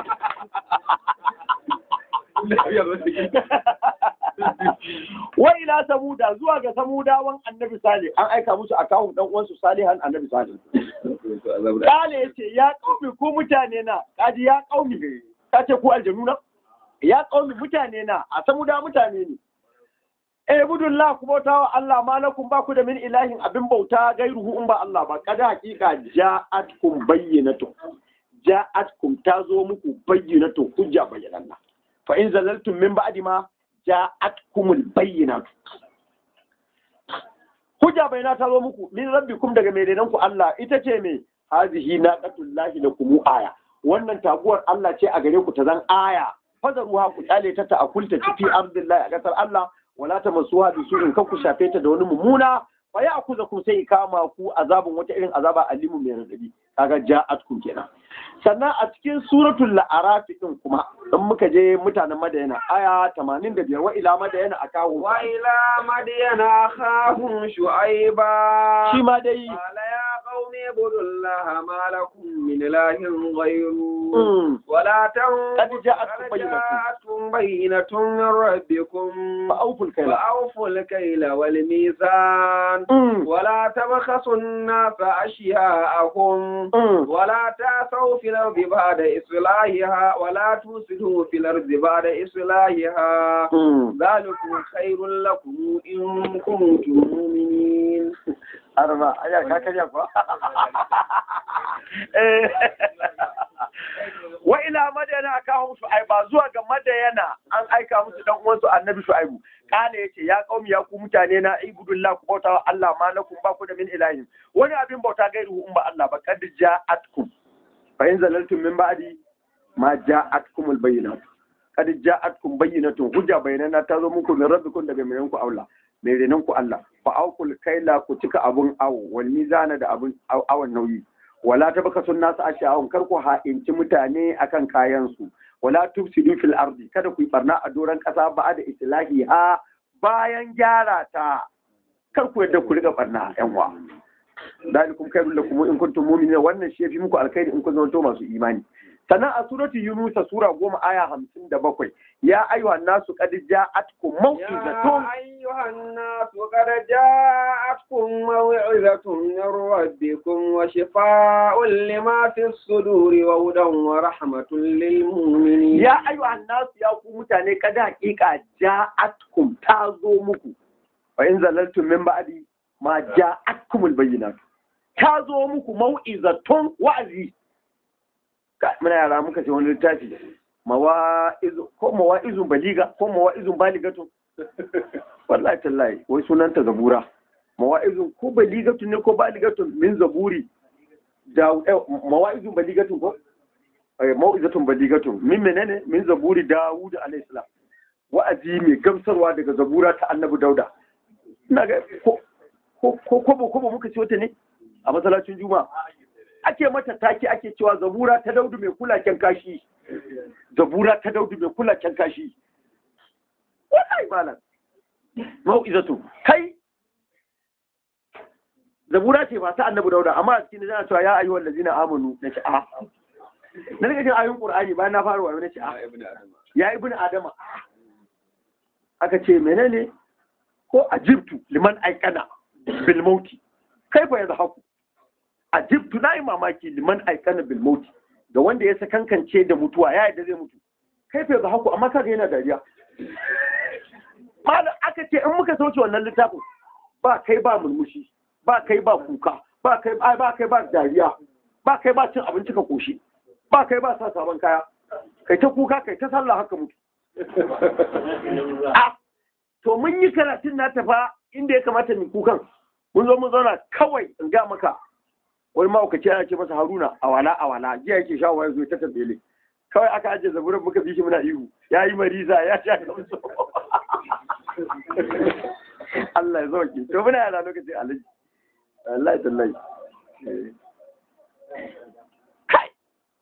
wa ila samuda zuwa ga samudawan annabi salih an aika musu akahum dan uwansu salihan annabi salih kale yace ya kaumi ku mutane na kaji ya kaumi ka ce ku aljanu na ya kaumi mutane na a samuda mutane ne eh budullah ku bauta wa Allah malakum ba ku da min ilahin abin bauta gairuhu in ba Allah ba kada hakika ja'atkum bayyinatu ja'atkum ta zo muku bayyinatu hujja bayyananna fa in zalaltum min ba'di ma ja'atkumul bayyinatu hujja bayyana ta zo muku min rabbikum daga mai ku Allah ita ce me hazihi naqatullahi lakum aya wannan taguwar Allah ce a gare ku ta zan aya fazaruha ku kyale ta ta akulta fi ardillahi a kasar Allah wala tamassuha bi su'in kan ku shafe ta da wani mummuna fa ya akuza ku sai kama ku azabun wata irin azaba alimu mai radadi kaga ja'atkum kenan sannan a cikin suratul la'araf din kuma in muka je mutanen madayana aya 85 wa ila madayana akahu وإلى مدين أخاهم شعيبا shi ma dai قال يا قوم اعبدوا الله ما لكم من إله غيره Mm. ولا قد تنقضوا جاءتكم قد بينة. جاءتكم بينة من ربكم فأوفوا الكيل فأوفوا الكيل والميزان Mm. ولا تبخسوا الناس أشياءهم Mm. ولا تعثوا في الأرض بعد إصلاحها ولا تفسدوا في الأرض بعد إصلاحها Mm. ذلكم خير لكم إن كنتم مؤمنين arba aya ka karya fa Eh. wa ila madana akahum shu'aiba zuwa ga madayana an aika musu dan uwansu annabi shu'aibu kana yace ya qaumi ya ku mutane na ibudullah ku bauta wa Allah ma lakum ba ku da min ilahin wani abin bauta gairu in ba Allah ba kad ja'atkum fa in zalaltum min ba'di ma ja'atkum al-bayyinat kad ja'atkum bayyinatun hujja bayyana ta zo muku min rabbikum daga mai ku Allah mai renon ku Allah fa aukul kaila ku cika abun awo wal mizana da abun aw- awon nauyi wala tabaka sun nasu asha'un kar ku ha'inci mutane akan kayan su wala tufsidu fil ardi kada ku yi barna a doran kasa ba da islahi ha bayan gyara ta kar ku yadda ku riga barna yan wa dalikum khairul lakum in kuntum mu'minin wannan shi yafi muku alkhairi in kun zama masu imani sannan a surati yunus sura goma aya hamsin da bakwai ya ayyuha nasu qad ja'atkum maw'izatun يا أيها الناس قد جاءتكم موعظة من ربكم وشفاء لما في الصدور وهدى ورحمة للمؤمنين ya ayyuhan nasu ya ku mutane kada hakika ja'atkum ta zo muku fa in zalaltum min ba'di ma ja'atkum albayyinat ta zo muku mau'izatun wa'azi Ka- muna yara muka ce wani littafi mawa'izu ko mawa'izun baliga ko mawa'izun baligatun wallahi tallahi wai sunanta zabura mawa'izun ko baligatun ne ko baligatun min zaburi da eh, mawa'izun baligatun ko eh, mau'izatun baligatun min menene min zaburi dawud alayhi salam wa'azi mai gamsarwa daga zabura ta annabi dauda ina ga ko ko ko ko ko muka ci wata ne a masallacin juma'a ake mata take ake cewa zabura ta daudu mai kulaken kashi zabura ta daudu mai kulaken kashi wallahi malam mau'izatu kai zabura ce ba ta annabi dauda amma a cikin tana cewa ya ayyuhal ladzina amanu na ce a na daga cikin ayoyin qur'ani bayan na fara wayo na ce a ya ibnu adama aka ce menene ko ajibtu liman aikana bil mauti kaifa yadhaku ajibtu na yi mamaki liman aikana bil mauti ga wanda ya sakankance da mutuwa ya yadda zai mutu kaifa yadhaku amma kaga yana dariya malam aka ce in muka sauke wannan littafin ba kai ba murmushi ba kai ba kuka ba kai ba ba kai ba dariya ba kai ba cin abinci ka koshi ba kai ba sa sabon kaya kai ta kuka kai ta sallah haka mutu a to mun yi karatun na tafa inda ya kamata mu kukan mun zo mun zauna kawai in ga maka wani ma'aukaci ana ce masa haruna awala awala jiya yake sha waya zo ta tambele kawai aka ajiye zaburan muka bi shi muna ihu ya yi mariza ya sha kamso Allah ya zauke to muna yana lokacin alaji Allah ya tallahi kai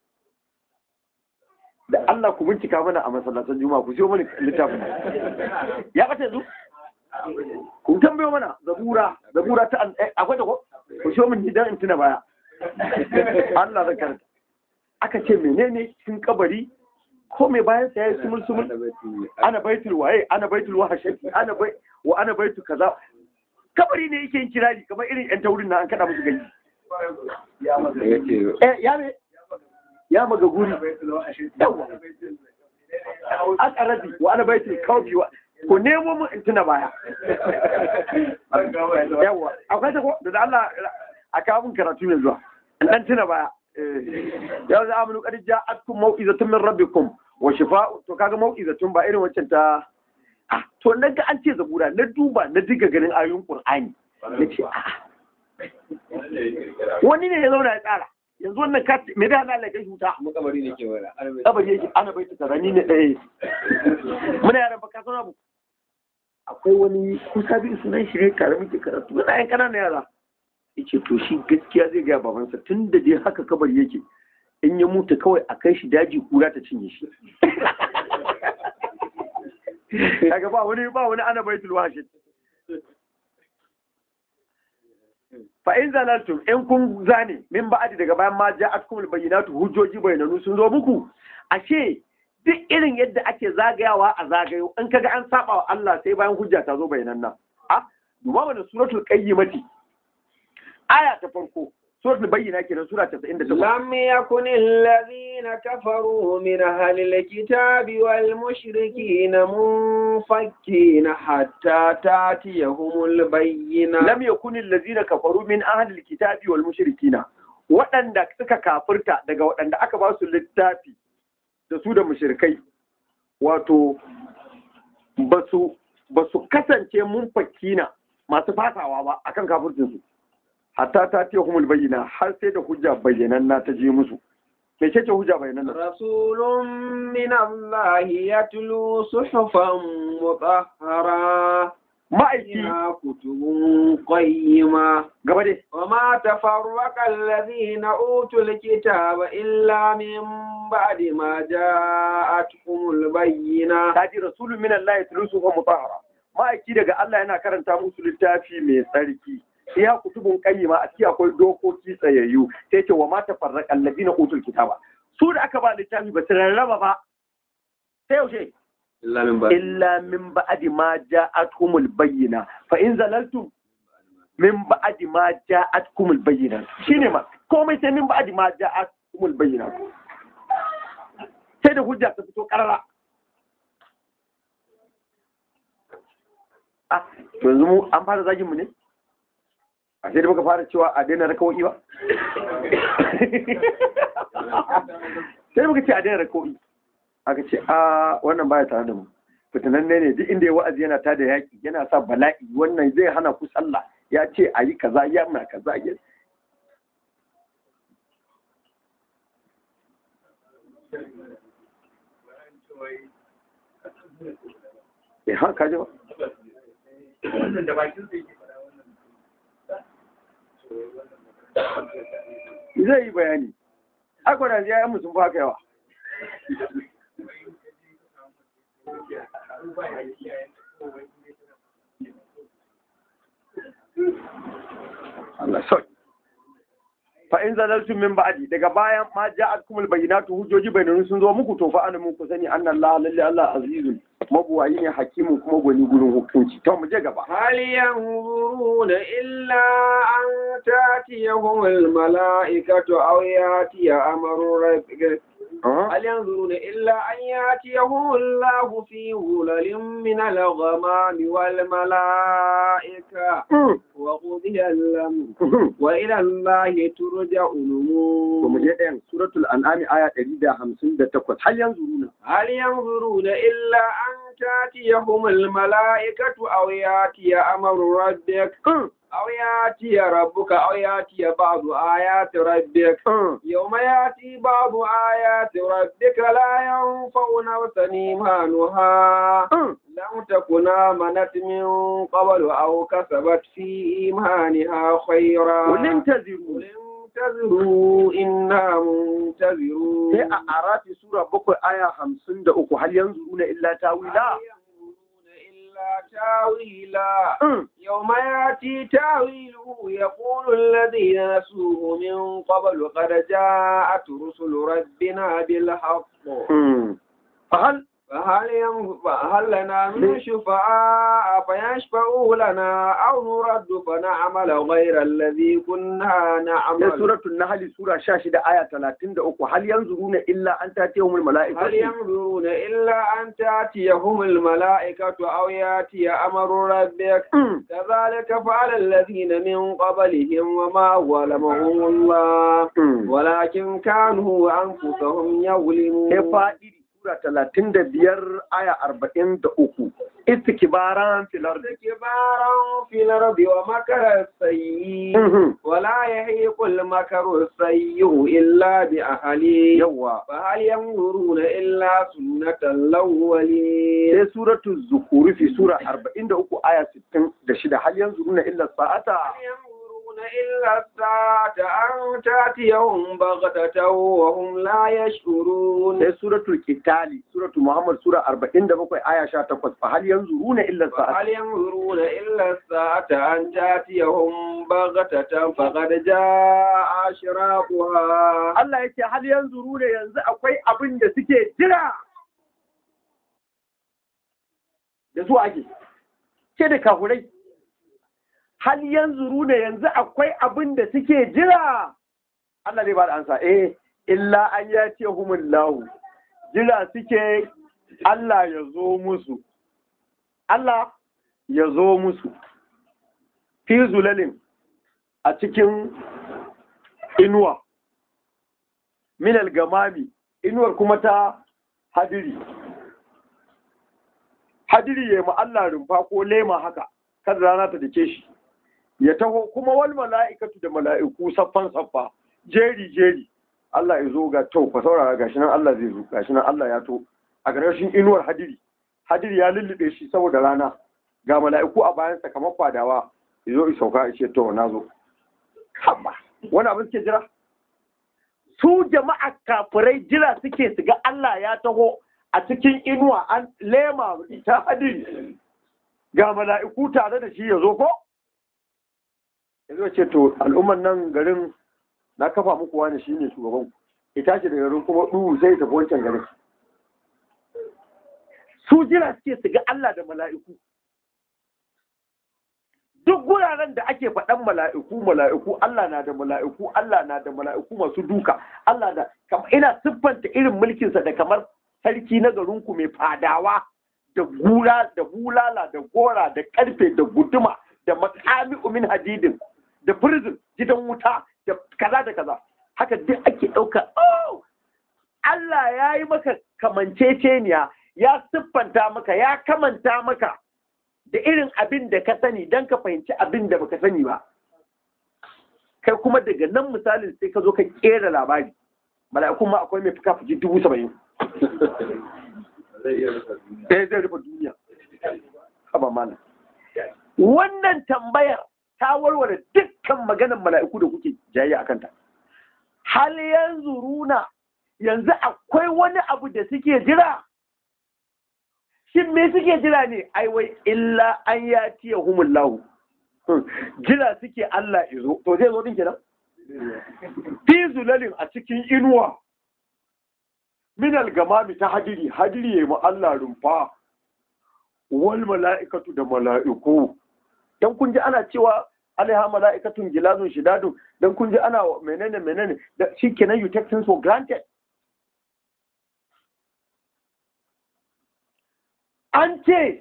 da Allah ku bincika mana a masallatan juma'a ku siyo mana littafin ya bata yanzu ku tambayo mana zabura zabura ta an- eh, akwai da ko ku siyo min idan in tuna baya Allah zai karanta aka ce menene cikin kabari ko mai bayan sa yayi sumul sumul ana baitul waye ana baitul wahashati ana bai wa ana baitul kaza kabari ne yake yin kirari kamar irin yan taurin na an kada musu gani eh ya me ya maga guri yawa akarabi wa ana baitul kawfi wa ko nemo mun in tuna baya yawa akwai ta ko da Allah a kawo mun karatu ne zuwa in dan tuna baya ya za amanu qad ja'atkum mau'izatun min rabbikum wa shifa'u to kaga mau'izatun ba irin waccan ta ah to na ga an ce zabura na duba na diga ganin ayoyin qur'ani na ce ah wani ne ya zauna ya tsara yanzu wannan ka me da Allah ya kai huta makabari ne ke wala kabari yake ana bai ta rani ne ɗaya muna yaran baka sana abu akwai wani kusa bi sunan shi ne karamin ke karatu muna yan ƙananan yara yace to shi gaskiya zai gaya babansa tun da dai haka kabari yake in ya mutu kawai a kai shi daji kura ta cinye shi kaga ba wani ba wani ana baitul wahid fa in zalaltum in kun zane min ba'adi daga bayan ma ja'atkum al-bayyinatu hujjoji bayananu sun zo muku ashe duk irin yadda ake zagayawa a zagayo in kaga an saba wa Allah sai bayan hujja ta zo bayanan nan a duba mana suratul qayyimati aya ta farko suratul bayyina kenan sura 98 لم يكن الذين كفروا من أهل الكتاب والمشركين منفكين حتى تأتيهم البينة lam yakun allazina kafaru min ahli alkitabi wal mushrikina waɗanda suka kafirta daga waɗanda aka ba su littafi da su da mushrikai wato basu basu kasance mun fakina masu fasawa ba akan kafircin su hatta ta ce humul bayyana har sai da hujja bayyananna ta je musu me ce hujja bayyananna رسول من الله يتلو صحفا مطهرة ma'aiki فيها كتب قيمة gaba dai وما تفرق الذين أوتوا الكتاب إلا من بعد ما جاءتهم البينة ta ji rasulun min Allah ya tulusu fa mutahara ma'aiki daga Allah yana karanta musu littafi mai tsarki ya kutubun qayyima a ciki akwai dokoki tsayayyu sai ce wa ma tafarraqa alladina utul kitaba su da aka ba littafi ba su rarraba ba sai yaushe إلا من بعد illa min ba'di ma ja'atkumul bayyina fa in zalaltum min ba'di ma ja'atkumul bayyina shine ma komai sai min ba'di ma ja'atkumul bayyina sai da hujja ta fito karara ah to yanzu mu an fara zagin mu ne a sai da muka fara cewa a daina rakawoyi ba sai muka ce a daina rakawoyi aka ce a wannan baya tare da mu fitinanne ne duk inda ya wa'azi yana tada yaki yana sa bala'i wannan zai hana ku sallah ya ce a yi kaza ya na kaza ya eh ha ka ji ba wannan da bakin sai ke fara wannan zai yi bayani akwai da ya yi sun fa haka yawa Allah sauki fa in zalaltum min ba'di daga bayan ma ja'atkumul bayyinatu hujjoji bayyinanu sun zo muku to fa ana muku sani anna Allah lalle Allah azizun mabuwayi ne hakimu kuma gwani gurin hukunci to mu je gaba هل ينظرون إلا أن تأتيهم الملائكة أو يأتي أمر ربك هل ينظرون إلا أن يأتيهم الله في ظلل من الغمام والملائكة وقضي الأمر وإلى الله ترجع to mu الأمور je ɗayan suratul an'ami aya 158 hal yanzuruna هل ينظرون إلا أن تأتيهم الملائكة أو يأتي أمر ربك أو يأتي ربك أو يأتي بعض آيات ربك يوم يأتي بعض آيات ربك لا ينفع نفسا إيمانها لم تكن آمنت من قبل أو كسبت في إيمانها خيرا قل انتظروا قل انتظروا إنا sai منتظرون a arafi sura bakwai aya hamsin da uku hal yanzuruna illa tawila هل ينظرون إلا تاويلا يوم يأتي تاويله يقول الذين نسوه من قبل قد جاءت رسل ربنا بالحق fahal فهل ينظ- فهل لنا من شفعاء فيشفعوا لنا أو نرد فنعمل غير الذي كنا sai نعمل suratul nahl sura 16 aya 33 hal yanzuruna illa an tatiyahumul هل mala'ikatu ينظرون إلا أن تأتيهم الملائكة أو يأتي أمر ربك كذلك فعل الذين من قبلهم وما ظلمهم الله ولكن كانوا أنفسهم sai يظلمون fa'idi sura 35 aya 43 istikbaran fil ardi استكبارا في الأرض ومكر السيء ولا يحيق المكر السيء إلا بأهله yawa فهل ينظرون إلا سنة الأولين sai suratul zukhruf sura 43 aya 66 hal yanzuruna illa sa'ata هل ينظرون إلا الساعة أن تأتيهم بغتة وهم لا يشعرون sai suratul qitali suratul muhammad sura 47 aya 18 fa hal yanzuruna illa sa'a هل ينظرون إلا الساعة أن تأتيهم بغتة فقد جاء أشراطها Allah yake hal yanzuruna yanzu akwai abin da suke jira da su ake ce da kafurai hal yanzuruna yanzu akwai abin da suke jira Allah zai ba da ansa eh illa an yace humullahu jira suke Allah ya zo musu Allah ya zo musu fi zulalin a cikin inuwa minal gamami inuwar kuma ta hadiri hadiri ya yi Allah rumfa ko lema haka kada rana ta dake shi ya taho kuma wal mala'ikatu da mala'iku saffan saffa jeri jeri Allah ya zo ga to fa saurara gashi nan Allah zai zo gashi nan Allah ya to a ƙarshen inuwar hadiri hadiri ya lullube shi saboda rana ga mala'iku a bayansa kamar kwadawa ya zo ya sauka ya ce to na zo haba wani abin suke jira su jama'a kafirai jira suke su ga Allah ya taho a cikin inuwa an lema ta hadiri ga mala'iku tare da shi ya zo ko ya zo ce to al'umman nan garin na kafa muku wani shi ne shugaban ku ita ce da garin kuma ɗuhu sai tafi wancan garin su jira suke su ga Allah da mala'iku duk guraren da ake faɗan mala'iku mala'iku Allah na da mala'iku Allah na da mala'iku masu duka Allah da ina siffanta irin mulkinsa da kamar sarki na garinku mai fadawa da gura da bulala da gora da karfe da guduma da makami umin hadidin da prison gidan wuta da kaza da kaza haka duk ake ɗauka oh Allah ya yi maka kamanceceniya ya siffanta maka ya kamanta maka da irin abin da ka sani don ka fahimci abin da baka sani ba kai kuma daga nan misalin sai ka zo ka kera labari mala'ikun ma akwai mai fuka fuki dubu saba'in ɗaya zai rufe duniya haba mana wannan tambayar ta warware dukkan maganar mala'iku da kuke jayayya a kanta hal yanzu runa yanzu akwai wani abu da suke jira shin me suke jira ne ai wai illa an ya tiya humullahu jira suke Allah izo to zai zo din kenan fi zulalin a cikin inuwa minal gamami ta hadiri hadiri ya Allah rumfa wal mala'ikatu da mala'iku dan kun ji ana cewa alaiha mala'ikatun gilazun shidadun dan kun ji ana menene menene da shikenan you take things for granted an ce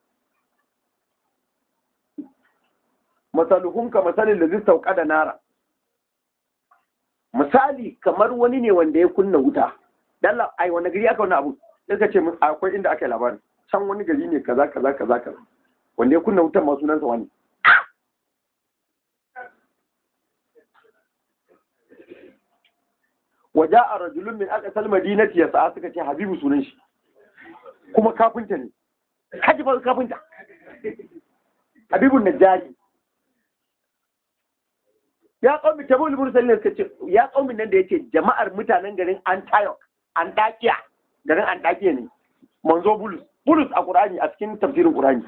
masaluhunka masalin da zai sauka da nara misali kamar wani ne wanda ya kunna wuta dalla ai wani gari aka wani abu sai ka ce akwai inda aka yi labarin can wani gari ne kaza kaza kaza kaza wanda ya kunna wutan masu sunansa wani waje a rajulun min aqsal madinati yasa suka ce habibu sunan shi kuma kafinta ne kaji fa kafinta habibun najjari ya kaumi tabul mursalin suka ce ya kaumin nan da yake jama'ar mutanen garin antioch antakiya garin antakiya ne manzo bulus bulus a qur'ani a cikin tafsirin qur'ani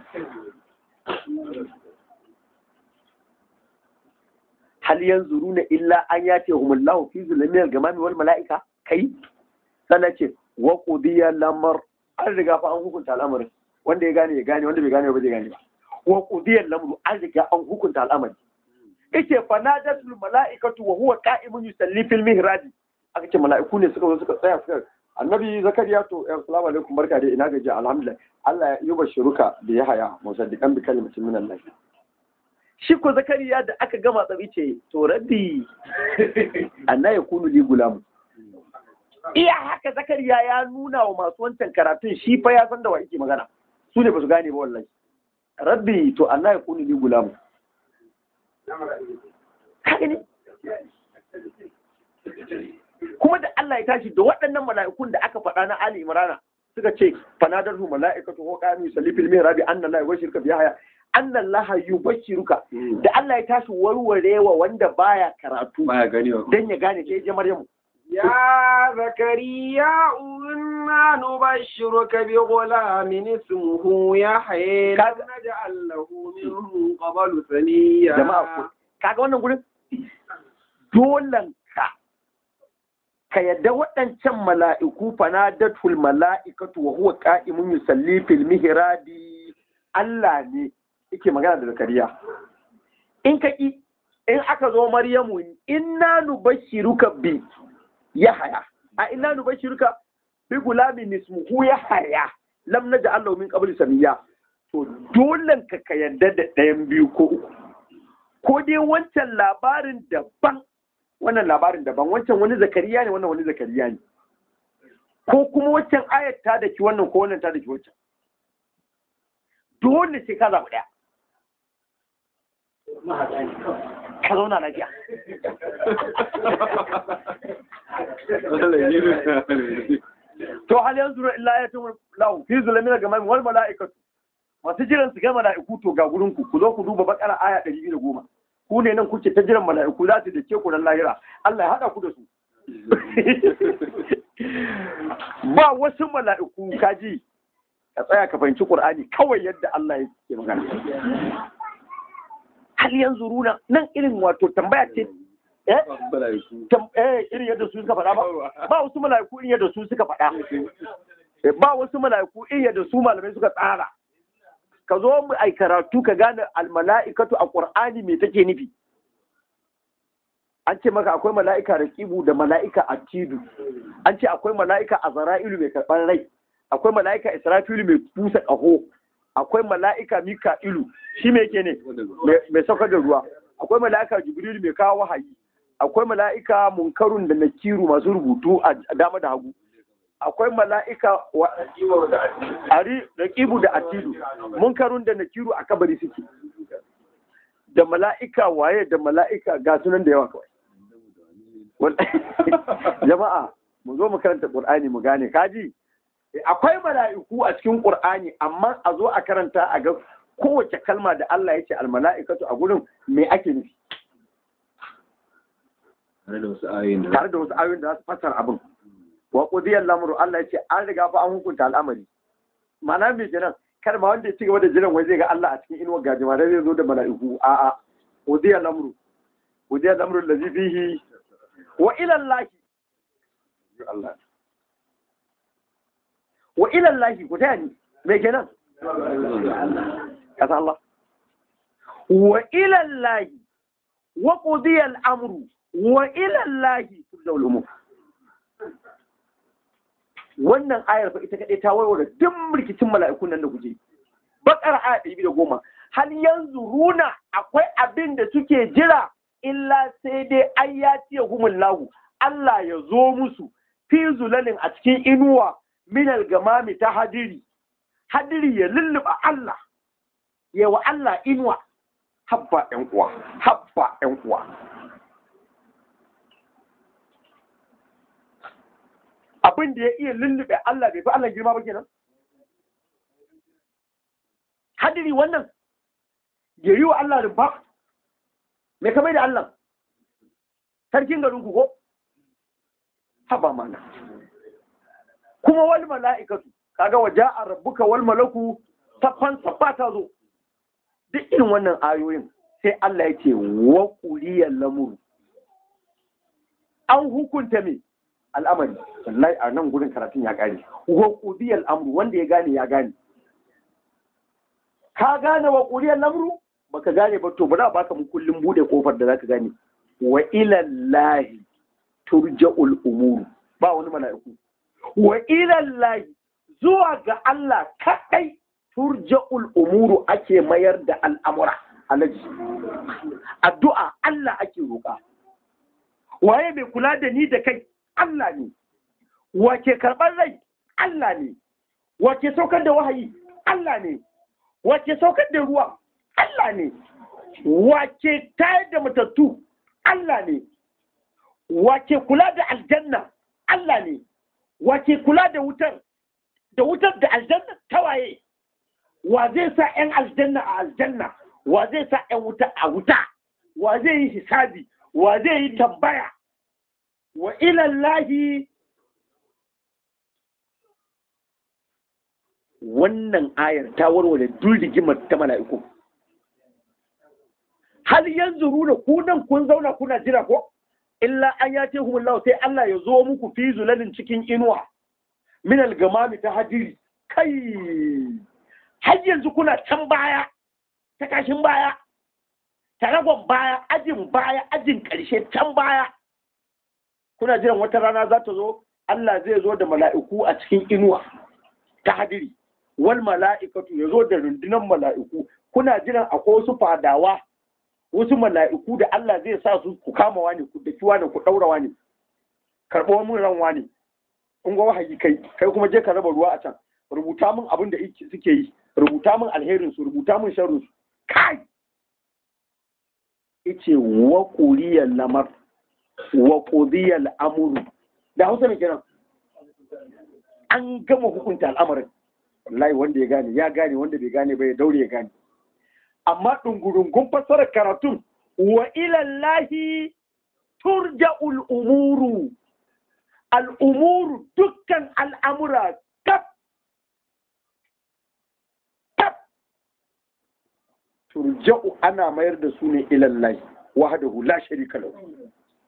hal yanzuruna illa an yati humullahu fi zulmil gamami wal malaika kai sannan ce wa qudiya lamar an riga fa an hukunta al'amarin wanda ya gane ya gane wanda bai gane ba zai gane ba wa qudiya lamru an riga an hukunta al'amari yake fanadatul mala'ikatu wa huwa qa'imun yusalli fil mihrab aka ce mala'iku ne suka zo suka tsaya suka annabi zakariya to assalamu alaikum barka dai ina gaji alhamdulillah Allah ya yi bashiruka da ya haya musaddiqan bi kalimatin min Allah shi ko zakariya da aka gama tsabi ce to rabbi anna yakunu li gulam iya haka zakariya ya nuna wa masu wancan karatun shi fa ya san da wa yake magana su ne ba su gane ba wallahi rabbi to anna yakunu li gulam kaga ne kuma da Allah ya tashi da waɗannan mala'ikun da aka faɗa na Ali Imrana suka ce fanadar hu mala'ikatu ko qamu yusalli fil mihrab anna la yubashirka bi haya anna Allah yubashiruka da Allah ya tashi warwarewa wanda baya karatu baya gani wa dan ya gane sai ya je Maryamu يا زكريا إنا نبشرك بغلام اسمه يحيى لم كذا. نجعل له من قبل سميا jama'a ku kaga wannan gurin dolan ka ka yadda waɗancan mala'iku fanadatul mala'ikatu wa huwa qa'imun yusalli fil mihrabi Allah ne yake magana da Zakariya in ka ki in aka zo Maryamu inna nubashiruka bi Yahaya a inna nubashiruka bi gulamin ismuhu Yahaya lam naj'al lahu min qabli samiya to dolan ka ka yadda da ɗayan biyu ko uku ko dai wancan labarin daban wannan labarin daban wancan wani zakariya ne wannan wani zakariya ne ko kuma wancan ayat ta da ki wannan ko wannan ta da ki wancan dole sai ka zaɓi ɗaya ka zauna lafiya to hal yanzu illa ya tun lahu fi zulamin gamam wal mala'ikatu masu jiran su ga mala'iku to ga gurin ku ku zo ku duba bakara aya 210 ku ne nan kuke ta jiran mala'iku za su da ke ku ran lahira Allah ya hada ku da su ba wasu mala'iku kaji ka tsaya ka fahimci Qur'ani kawai yadda Allah yake magana hal yanzu runa nan irin wato tambaya ce eh tam- eh irin yadda su suka faɗa ba ba wasu mala'iku irin yadda su suka faɗa Eh, ba wasu mala'iku irin yadda su malamai suka tsara ka zo mu ai karatu ka gane almala'ikatu a qur'ani me take nufi an ce maka akwai mala'ika raqibu da mala'ika atidu an ce akwai mala'ika azra'ilu mai karɓar rai akwai mala'ika israfilu mai busa ƙaho akwai mala'ika mika'ilu shi me yake ne mai- mai saukar da ruwa akwai mala'ika jibrilu mai kawo wahayi akwai mala'ika munkarun da nakiru masu rubutu a dama da hagu akwai mala'ika wa ari da kibu da atidu munkarun da nakiru a kabari suke da mala'ika waye da mala'ika ga sunan da yawa kawai Wal- jama'a mu zo mu karanta qur'ani mu gane kaji akwai mala'iku a cikin qur'ani amma a zo a karanta a ga kowace kalma da Allah ya ce almala'ikatu a gurin me ake nufi tare da wasu ayoyin da tare da wasu ayoyin da za su fassara abin wa qudiyal lamru Allah ya ce an riga fa an hukunta al'amari ma'ana me kenan kar ma wanda ya ci gaba da jiran wai zai ga Allah a cikin inuwar gajima da zai zo da mala'iku a a qudiyal lamru qudiyal lamru allazi fihi wa ila Allah Allah wa ila Allah ku taya ni me kenan kasa Allah wa ila Allah wa qudiyal amru wa ila Allah turja'ul umur wannan ayar fa ita kadai ta warware duk rikicin mala'ikun nan da kuje bakar aya ɗari biyu da goma hal yanzu runa akwai abin da suke jira illa sai dai an ya ciye humun lahu Allah ya zo musu fi zulalin a cikin inuwa minal gamami ta hadiri hadiri ya lulluɓa Allah ya wa Allah inuwa habba ƴan uwa habba ƴan uwa abin da ya iya lullube Allah bai fi Allah girma ba kenan hadiri wannan ya yi wa Allah rumfa me kamar da Allah sarkin garin ku ko haba mana kuma wal mala'ikatu kaga waja'a rabbuka wal malaku saffan saffa ta zo duk irin wannan ayoyin sai Allah ya ce wa quliyal lamuru an hukunta me al'amari wallahi a nan gurin karatun ya gane wa qudiyal amru wanda ya gane ya gane ka gane wa qudiyal amru baka gane ba to bari a baka mu kullum bude kofar da zaka gane wa ila llahi turja'ul umuru ba wani mala'iku wa ila llahi zuwa ga Allah kadai turja'ul umuru ake mayar da al'amura alaji addu'a Allah ake roƙa waye mai kula da ni da kai Allah ne, wace karɓar rai Allah ne, wace saukar da wahayi Allah ne, wace saukar da ruwa Allah ne, wace tayar da matattu Allah ne, wace kula da aljanna Allah ne, wace kula da wutar, da wutar da aljanna tawaye wa zai sa 'yan aljanna a aljanna wa zai sa 'yan wuta a wuta wa zai yi hisabi wa zai yi tambaya wa ilallahi wannan ayar ta warware duk rigimar ta mala'iku hal yanzu runa ku nan kun zauna kuna jira ko illa an ya ce humullahu sai Allah ya zo muku fi zulalin cikin inuwa min algamami ta hadiri kai har yanzu kuna can baya ta kashin baya taragon baya ajin baya ajin ƙarshe can baya kuna jiran wata rana za ta zo Allah zai zo da mala'iku a cikin inuwa ta hadiri wal mala'ikatu ya zo da rundunar mala'iku kuna jiran akwai wasu fadawa wasu mala'iku da Allah zai sa su ku kama wani ku daki wani ku ɗaura wani karɓo mun ran wani in ga wahayi kai kai kuma je ka raba ruwa a can rubuta min abin da suke yi rubuta min alherin su rubuta min sharrin su kai ice wa quliyal lamar wa qudiyal amru da Hausa ne kenan an gama hukunta al'amarin wallahi wanda ya gane ya gane wanda bai gane ba ya daure ya gane amma ɗungurungun fassarar karatun wa ilallahi turja'ul umuru al'umuru dukkan al'amura kaf kaf turja'u ana mayar da su ne ilallahi wahdahu la sharika lahu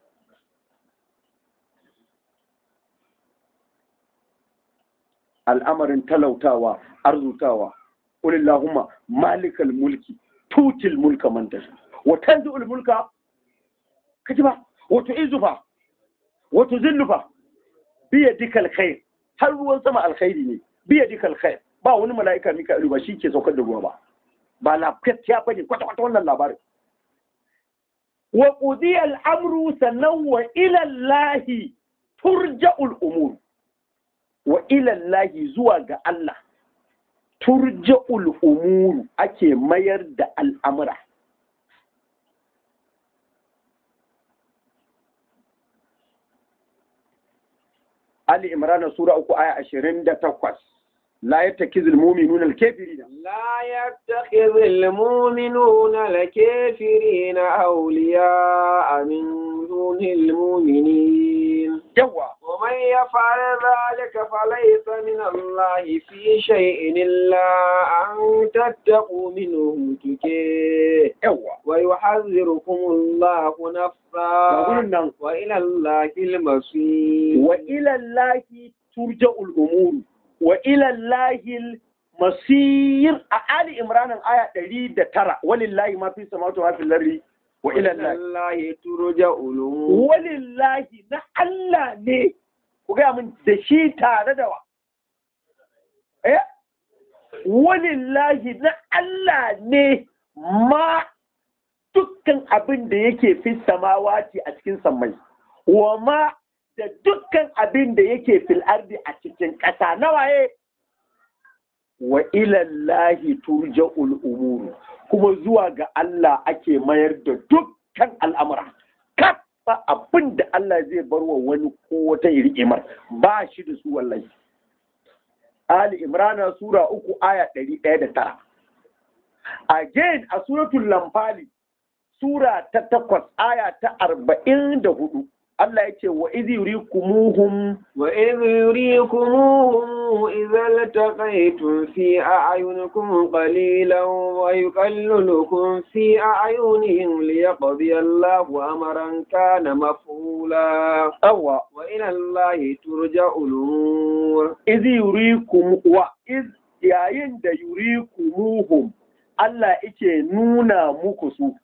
al'amarin talautawa arzutawa qul allahumma malikal mulki tutil mulka man tasha wa tanzi'ul mulka kaji ba wa tu'izzu fa wa tuzillu fa bi yadika alkhair har ruwan sama alkhairi ne bi yadika alkhair ba wani mala'ika mika'ilu ba shi ke saukar da ruwa ba ba lafiya bane kwata kwata wannan labarin wa qudiya al-amru sannan wa ila allahi turja'ul umur wa ila allahi zuwa ga Allah turja'ul umuru ake mayar da al'amura. Ali Imran Sura uku aya ashirin da takwas. La ya taki zulmumi nuna alkefiri da. لا يتخذ المؤمنون الكافرين أولياء من دون المؤمنين Yawa, ومن يفعل ذلك فليس من الله في شيء إلا أن تتقوا منهم تكيه yawa. ويحذركم الله Ga نفسا wurin nan, وإلى الله المصير wa ilallahi turja'ul umuru, wa ilallahi masir a Ali Imran aya ɗari da tara, walillahi ma fi samawati wa fil ardi wa وإلى ilallahi. الله ترجع الأمور walillahi na Allah ne ku gaya min da shi tare da wa eh walillahi na Allah ne ma dukkan abin da yake fi samawati a cikin sammai wa ma da dukkan abin da yake fil ardi a cikin ƙasa na waye wa ilallahi turja'ul umuru kuma zuwa ga Allah ake mayar da dukkan al'amura kaf ba abin da Allah zai bar wa wani ko wata ir'imar ba shi da su wallahi Ali Imrana Sura uku aya ɗari ɗaya da tara. Again a suratul Lamfali Sura ta takwas aya ta arba'in da hudu Allah ya ce wa izi yurikumuhum وإذ يريكموهم إذا التقيتم في أعينكم قليلا ويقللكم في أعينهم ليقضي الله أمرا كان مفعولا awa وإلى الله ترجع الأمور izi yurikum wa iz yayin da yurikumuhum Allah yake nuna muku su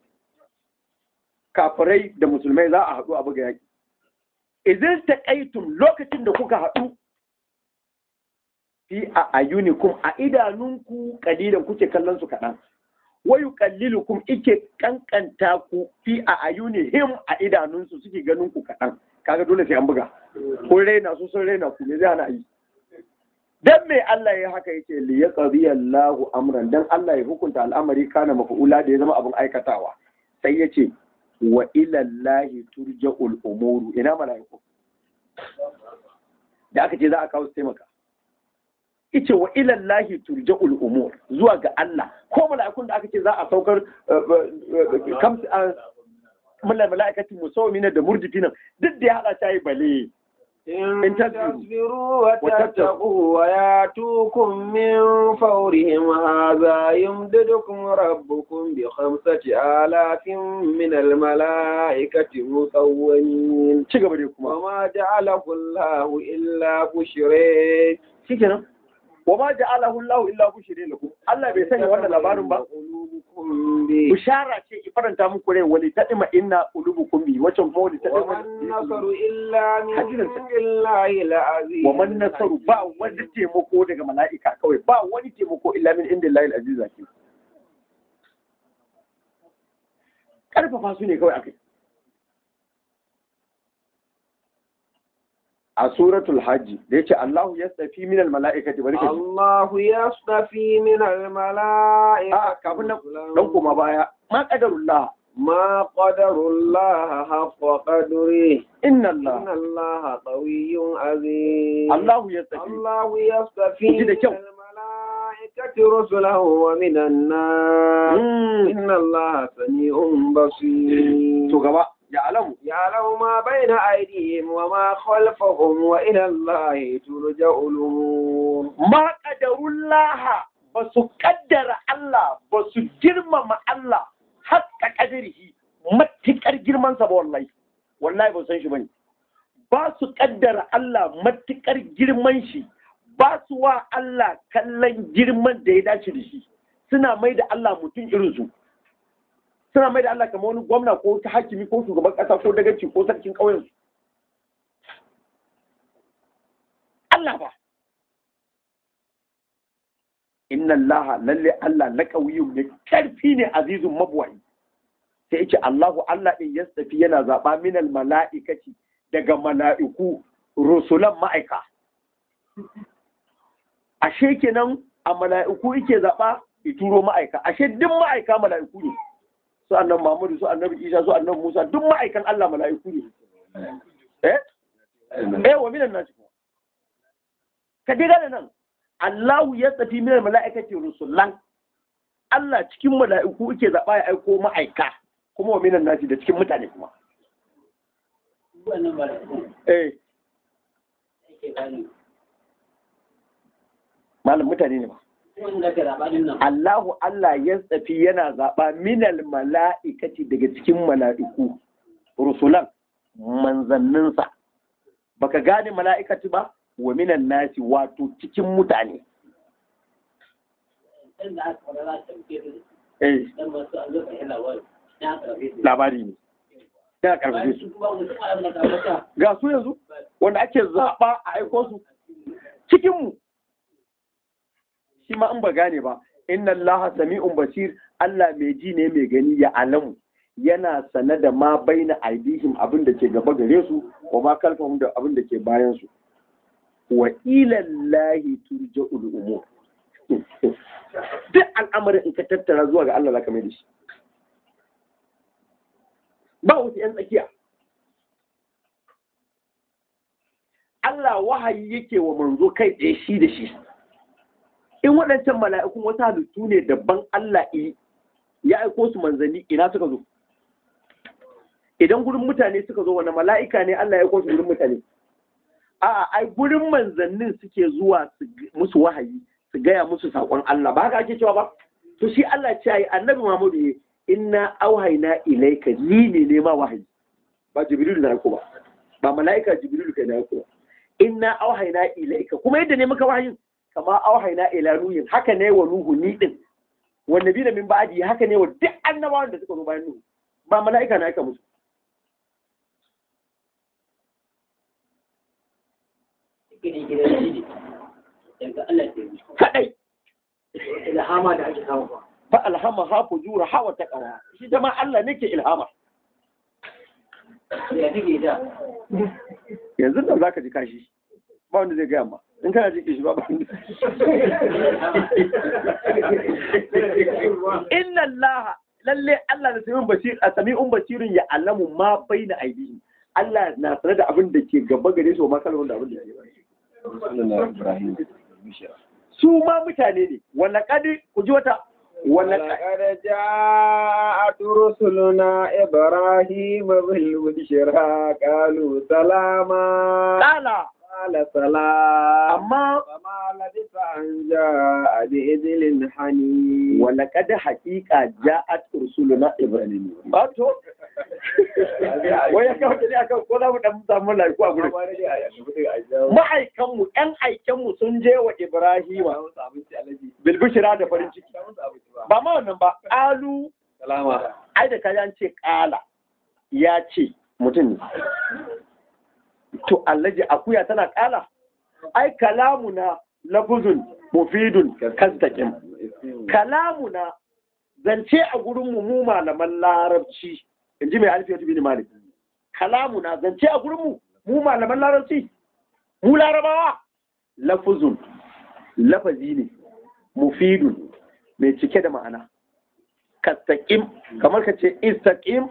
kafirai da musulmai za a haɗu a buga yaƙi idan taqaitum lokacin da kuka haɗu fi a ayunikum a idanunku kalilan kuke kallon su kaɗan wayu kallilukum ike kankanta ku fi a ayunihim a idanunsu suke ganin ku kaɗan kaga dole sai an buga kun raina su sun raina ku ne zai hana yi dan me Allah ya haka yake li yaqdi Allahu amran dan Allah ya hukunta al'amari kana mafa'ula da ya zama abin aikatawa sai yace wa ila Allahi turja'ul umuru ina malaiku da aka ce za a kawo su taimaka ice wa ilallahi turja'ul umur zuwa ga Allah ko mala'ikun da aka ce za a saukar kam mulal mala'ikati musawmina da murjifina duk da ya hada ta yi bale إن تصبروا تصبروا وتتقوا وياتوكم من فورهم هذا يمددكم ربكم بخمسة آلاف من الملائكة مسومين ci gaba dai kuma وما جعله الله إلا بشرى shikenan wa ma ja'alahu Allahu illa bushra lakum Allah bai sanya wannan labarin ba قلوبكم به bishara ce ki faranta muku rai wali tadima inna qulubukum bi wacan fa wali وما tadima النصر إلا من حديثاً. عند الله العزيز wa man nasaru ba wani taimako daga mala'ika kawai ba wani taimako illa min inda Allah al-aziz zaki karfafa su ne kawai akai a suratul hajji da yace Allahu yastafi min al-mala'ikati bari ka ji الله يصطفي من الملائكة a kafin nan dan kuma baya ma qadarullah ما قدر الله حق قدره inna إن Allah الله قوي عزيز Allahu yastafi الله يصطفي Ku ji da من kyau. الملائكة رسله ومن الناس Mm. إن الله سميع بصير to gaba ya alamu يعلم ما بين أيديهم وما خلفهم وإلى الله ترجع الأمور ma qadarullah ba su kaddara Allah ba su girmama Allah haƙƙa ƙadirihi matuƙar girmansa ba wallahi wallahi ba san shi bane ba su kaddara Allah matuƙar girman shi ba su wa Allah kallon girman da ya dace da shi suna mai da Allah mutum irin su suna mai da Allah kamar wani gwamna ko ta hakimi ko shugaban ƙasa ko dagaci ko sarkin ƙauyen su Allah ba inna Allah lalle Allah na ƙauyin ne ƙarfi ne azizun mabuwayi sai yake Allahu Allah din ya tafi yana zaɓa minal mala'ikaci daga mala'iku rusulan ma'aika ashe kenan a mala'iku yake zaɓa ya turo ma'aika ashe duk ma'aika mala'iku ne su annabi Muhammadu su annabi Isa su annabi Musa duk ma'aikan Allah mala'iku ne eh eh wa minan nasi kuma ka dai gane nan Allahu ya tafi minal mala'ikati rusulan Allah cikin mala'iku yake zaɓa ya aiko ma'aika kuma wa minan nasi da cikin mutane kuma wannan ba da kuma eh ake bani malam mutane ne ba wanda ka zaɓa din nan Allahu Allah ya tsafi yana zaɓa minal mala'ikati daga cikin mala'iku rusulan manzanninsa baka gane mala'ikati ba wa minan nasi wato cikin mutane dan da aka fara za ta fice da eh dan masu an zo ka yi labari na karfe su labari ne ya karfafe bayan su su kuma wani kuma abin da ka fata ga su yanzu wanda ake zaɓa a aiko su cikin mu shi ma in ba gane ba inna allaha sami'un basir Allah mai ji ne mai gani ya alamu yana sane da ma baina aidihim abin da ke gaba gare su wa ma kalfahum da abin da ke bayan su wa ilallahi turja'ul umur duk al'amarin in ka tattara zuwa ga Allah zaka mai da shi ba wasu yan tsakiya Allah wahayi yake wa manzo kai tsaye shi da shi in waɗancan mala'ikun wasu halittu ne daban Allah yi ya aiko su manzanni ina suka zo idan gurin mutane suka zo wani mala'ika ne Allah ya aiko su gurin mutane a'a ai gurin manzannin suke zuwa su g- musu wahayi su gaya musu saƙon Allah ba haka ake cewa ba to shi Allah ce ai annabi Muhammadu ya inna auhayna ilayka ni ne ne ma wahayi ba jibril na ko ba ba mala'ika jibril kai na ko ba inna auhayna ilayka kuma yadda ne muka wahayin kama auhayna ila nuhin haka ne wa nuhu ni din wanda bi da min ba'adi haka ne wa duk annabawan da suka zo bayan nuhu ba mala'ika na aika musu cikin gidan shi ne daga Allah ta yi kadai ilhama da ake kawo ba fa alhama ha fujura ha wa taqwa shi da ma Allah ne ke ilhama ya take da yanzu da zaka ji kashi ba wanda zai gaya ma in kana ji kishi ba ba wanda inna Allah lalle Allah da sami'un basir a sami'un basirin ya alamu ma baina aidihim Allah na sanar da abin da ke gaba gare su ma kalmar da abin da ke baya su ma mutane ne wala kadi ku ji wata wala ولقد جاءت رسلنا إبراهيم بالبشرى قالوا سلاما kala قال سلام amma فما لبث أن جاء بإذل حنين wala kadi haqiqa ja'at rusuluna ibrahim ba to wai ya kawo ne akan ko za mu dan samu laiku a gurin ma'aikanmu ‘yan aikenmu sun je wa Ibrahima bilbishira da farin ciki. Ba ma wannan ba, ƙalu, Salama. ai da kayan ce ƙala, ya ce mutum ne. To, allaji akuya tana ƙala, ai kalamuna lafuzun mufidun kastakin. Kalamuna zance a gurinmu mu malaman larabci, in ji mai alfiyatu bin malik. Kalamuna zance a gurinmu mu malaman larabci. mu larabawa lafuzun lafazi ne mufidun mai cike da ma'ana kastaƙim kamar ka ce istaƙim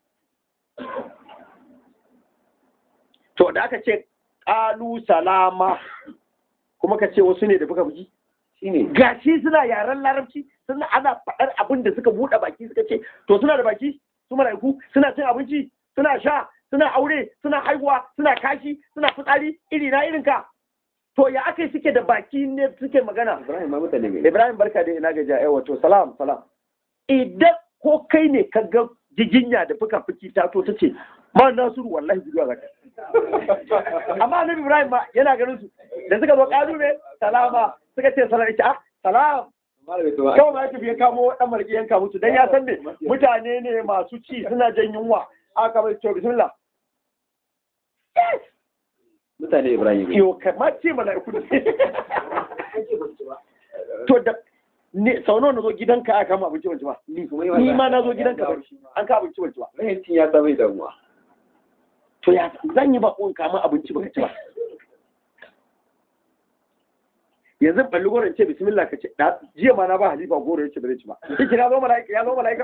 to da aka ce ƙalu salama kuma ka ce wasu ne da fuka fuki Shine. gashi suna yaren larabci suna ana faɗar abin da suka buɗe baki suka ce to suna da baki su mala'iku suna cin abinci suna sha suna aure suna haihuwa suna kashi suna fitsari iri na irin ka to ya aka yi suke da baki ne suke magana Ibrahim ma mutane ne. Ibrahim barka da ina gajiya yawa to salam salam idan ko kai ne ka ga jijinya da fuka fuki ta to ta ce ma Nasiru wallahi guduwa zaka amma annabi Ibrahim ma yana ganin su da suka zo kalu ne salama suka ce salam ita ah salam Malami to kawai ma ya tafi ya kamo dan marki yanka musu dan ya san me mutane ne masu ci suna jan yunwa aka bai to bismillah mutane Ibrahim. yo kamar ce mala'iku da to da ne sau nawa na zo gidanka aka kama abinci wanci ba ni ni ma na zo gidanka ba an ka abinci wanci ba Rahincin ya sa mai damuwa. to ya zan yi bakon kama abinci ba ci ba yanzu balli goro in ce bismillah ka ce da- jiya ma na ba halifa goro ya ce ba zai ci ba kike na zo mala'ika ya zo mala'ika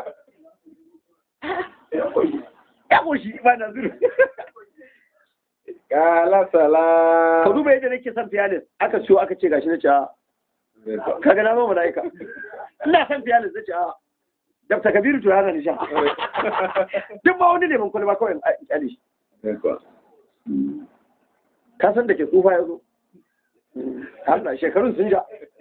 ya koshi ba na zuru Kala ka salam. duba yadda nake son fiyalis aka siyo aka ce gashi na ce a kaga na zo mala'ika ina son fiyalis na ce a dabta kabiru to yana nisha duk ma wani neman kwalba kawai in kyale shi ka san da ke tsufa ya zo Allah shekarun sun ja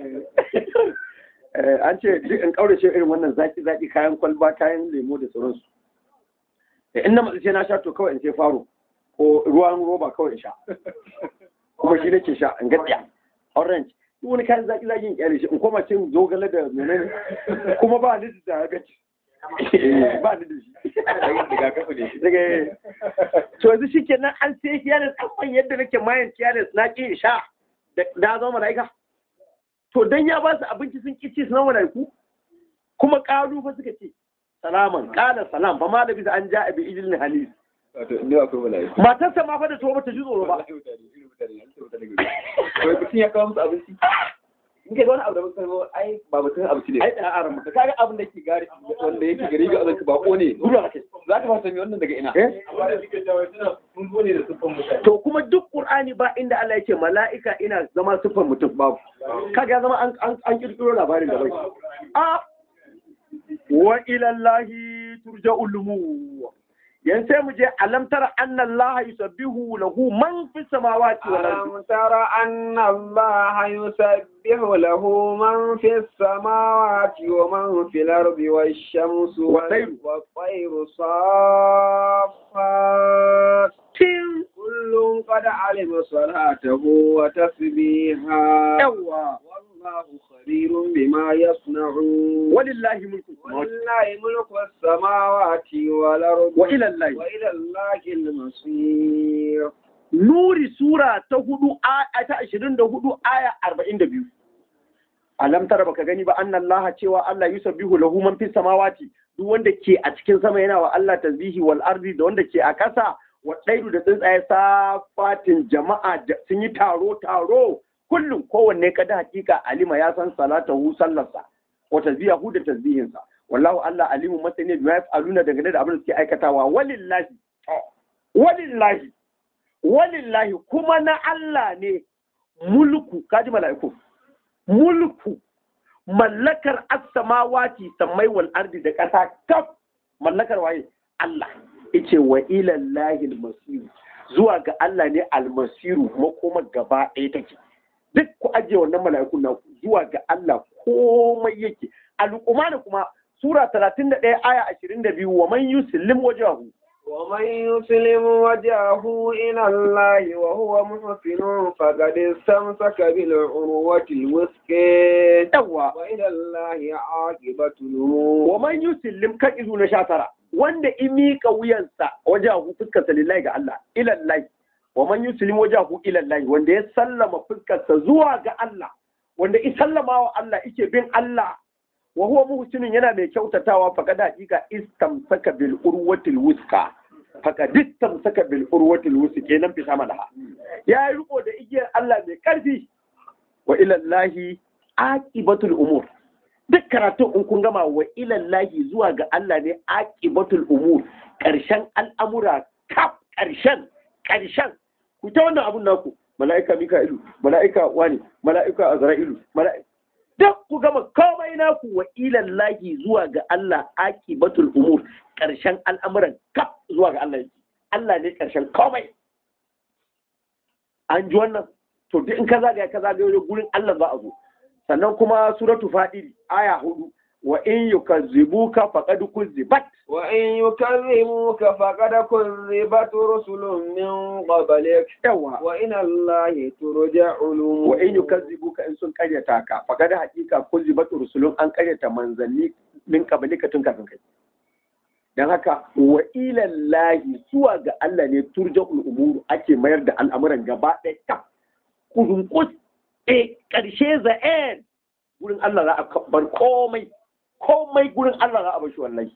Eh, an ce duk in kaurace irin wannan zaki zaki kayan kwalba kayan lemo da sauransu Eh, in na matsi sai na sha to kawai in sai faro ko ruwan roba kawai in sha kuma shi nake sha in gaskiya orange duk wani kayan zaki zaki in kyale shi in koma cin zogale da menene kuma ba ni da diabetes Eh, ba ni da shi Rigakafi ne. daga to yanzu shi kenan an sai kiyalis an yadda nake mayan kiyalis na ƙi in sha da na zama mala'ika to dan ya ba su abinci sun ƙi ci su zama mala'iku kuma ƙalu fa suka ce salaman ƙala salam fa ma da bisa an ja abi ijilin halis Wato, ni akwai mala'iku. matarsa ma fa da tuwo bata ji tsoro ba Wai mutum ya kawo musu abinci. In kai wani abu da muka kawo ai ba mutum abinci ne. ai da aran Da kaga abin da ke gari wanda yake gari ga azanka bako ne. gudu ake Za ka fasa mai wannan daga ina. eh Amma da suke jawo suna sun zo ne da siffan mutane. to kuma duk qur'ani ba inda Allah yake mala'ika ina zama sifar mutum babu kaga ya zama an an an kirkiro labarin da bai a wa ila Allahi turja'ul umur yan sai mu je alam tara anna Allah yusabbihu lahu man fis samawati wal ardi ألم تر أن الله يسبح له من في السماوات ومن في الأرض والشمس والطير. والطير صافات tin كل قد علم صلاته وتسبيحه yawa والله خبير بما يصنعون walillahi mulku samawati ولله ملك السماوات والأرض wa ila Allah وإلى الله المصير Nuri Sura ta hudu aya ta ashirin da hudu aya arba'in da biyu. Alam tara baka gani ba annan laha cewa Allah yusabbihu lahu man fis samawati duk wanda ke a cikin sama yana wa Allah tasbihi wal ardi da wanda ke a kasa wa ɗairu da tsuntsaye safatin jama'a da- sun yi taro taro kullum kowanne kada hakika alima ya san salatahu sallarsa wa tasbihahu da tasbihinsa wallahu Allah alimu masani bima yaf'aluna dangane da abin da suke aikatawa walillahi walillahi walillahi kuma na Allah ne mulku kaji mala'iku mulku mallakar as-samawati sammai wal ardi da ƙasa kaf mallakar waye Allah yace wa ila Allahi al-masir zuwa ga Allah ne al-masiru makoma gaba ɗaya take duk ku ajiye wannan mala'ikun na zuwa ga Allah komai yake al-qur'ani kuma sura 31 aya 22 wa man yuslim wajhahu ومن يسلم وجهه إلى الله وهو محسن فقد استمسك بالعروة الوثقى yawa وإلى الله عاقبة wa الأمور man yusillim kan izu na sha tara wanda in miƙa wuyansa wajahu fuskarsa lillahi ga Allah ilallahi wa man yusillim wajahu ilallahi wanda ya sallama fuskarsa zuwa ga Allah wanda i sallama wa Allah ike bin Allah wa huwa muhsinun yana mai kyautatawa faqad haqiqa istamsaka bil urwatil wuska faqad istamsaka bil urwatil wuska kenan fita malaha ya yi riko da igiyar Allah mai karfi wa ilallahi aqibatul umur duk karatun in kun gama wa ilallahi zuwa ga Allah ne aqibatul umur karshen al'amura kaf karshen karshen ku ta wannan abun naku mala'ika mika'ilu mala'ika wani mala'ika azra'ilu mala'ika duk ku gama komai naku wa ilallahi zuwa ga Allah aqibatul umur karshen al'amuran kaf zuwa ga Allah yake Allah ne karshen komai an ji wannan to duk in ka zagaya ka zagaya gurin Allah za a zo sannan kuma suratu fadiri aya hudu wa in yukazzibuka faqad kuzzibat وإن يكذبوك فقد كذبت رسل من قبلك yawa وإلى الله ترجع الأمور wa in yukazzibuka in sun karyata ka faqad haqiqa kuzzibat rusulun an karyata manzanni min qablika tun kafin kai dan haka wa ila llahi zuwa ga Allah ne turja'ul umuru ake mayar da al'amuran gaba ɗaya kaf kudun kus eh karshe the end gurin Allah za a bar komai komai gurin Allah za a bar shi wallahi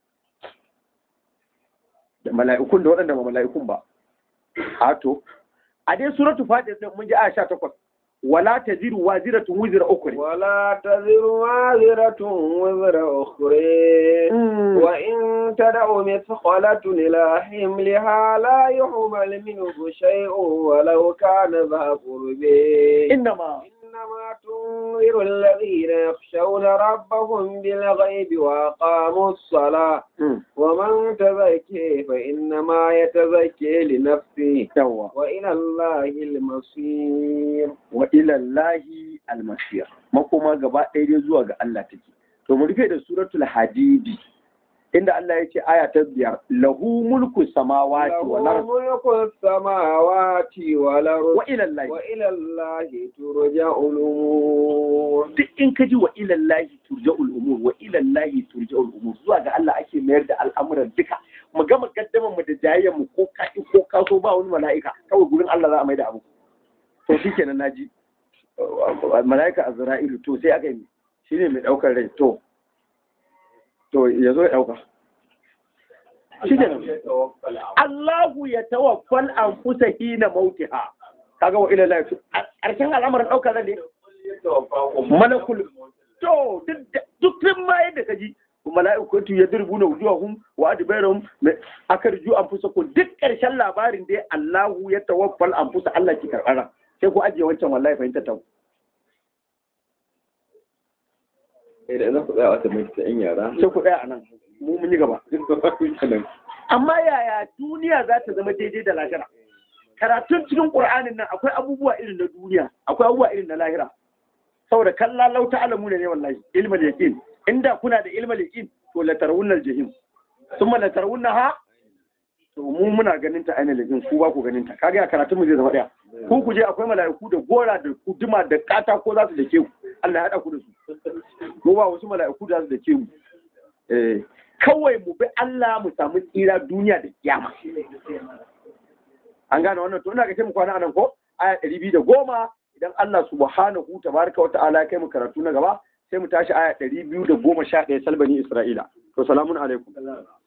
da mala'ikun da waɗanda ba mala'ikun ba a to a dai suratu fatir din mun ji aya 18 wala taziru waziratun wizra ukhra ولا تزر وازرة وزر أخرى وإن تدع مثقلة إلى حملها لا يحمل منه شيء ولو كان ذا قرب innama إنما تنذر الذين يخشون ربهم بالغيب وأقاموا الصلاة ومن تزكي فإنما يتزكي لنفسه yawa وإلى الله المصير wa ila llahi almasir makoma gaba ɗaya dai zuwa ga Allah take to mu rufe da suratul hadidi inda Allah ya ce aya ta biyar lahu mulku samawati wal له ard ملك السماوات والأرض wa ila llahi وإلى الله ترجع الأمور duk in ka ji wa ila llahi turja'ul umur wa ila llahi turja'ul umur zuwa ga Allah ake mayar da al'amuran duka mu gama gaddaman mu da jayayyar mu ko ka ko ka so ba wani mala'ika kawai gurin Allah za a mai da abu to shikenan naji mala'ika azra'ilu to sai aka yi shine mai daukar rai to to ya zo ya dauka shikenan Allahu ya tawaffal anfusa hina mautiha kaga wa ila llahi karshen al'amarin daukar rai ne malakul to duk duk ma yadda ka ji mala'ikatu ya dirbu na wujuhahum wa adbarahum akarju anfusakum duk karshen labarin dai Allahu ya tawaffal anfusa Allah ki karbara sai ku ajiye wancan wallahi fahimta ta idan za ku tsaya wata mai ta yara sai ku tsaya anan mu mun yi gaba amma yaya duniya za ta zama daidai da lahira karatun cikin qur'anin nan akwai abubuwa irin na duniya akwai abubuwa irin na lahira saboda kalla lau ta'lamu ne wallahi ilmal yaqin inda kuna da ilmal yaqin to la tarawunnal jahim thumma la tarawunnaha to mu muna ganin ta ainihin yaqin ku ba ku ganin ta kaga karatun mu zai zama daya ku ku je akwai mala'iku da gora da kuduma da kata ko za su dake ku Allah ya hada ku da su mu ba wasu mala'iku da za su dake mu eh kawai mu bi Allah mu samu tsira duniya da kiyama an gane wannan to ina ga sai mu kwana anan ko aya 210 idan Allah subhanahu tabaraka wa ta'ala ya kai mu karatu na gaba sai mu tashi aya 211 salbani Isra'ila to salamun alaikum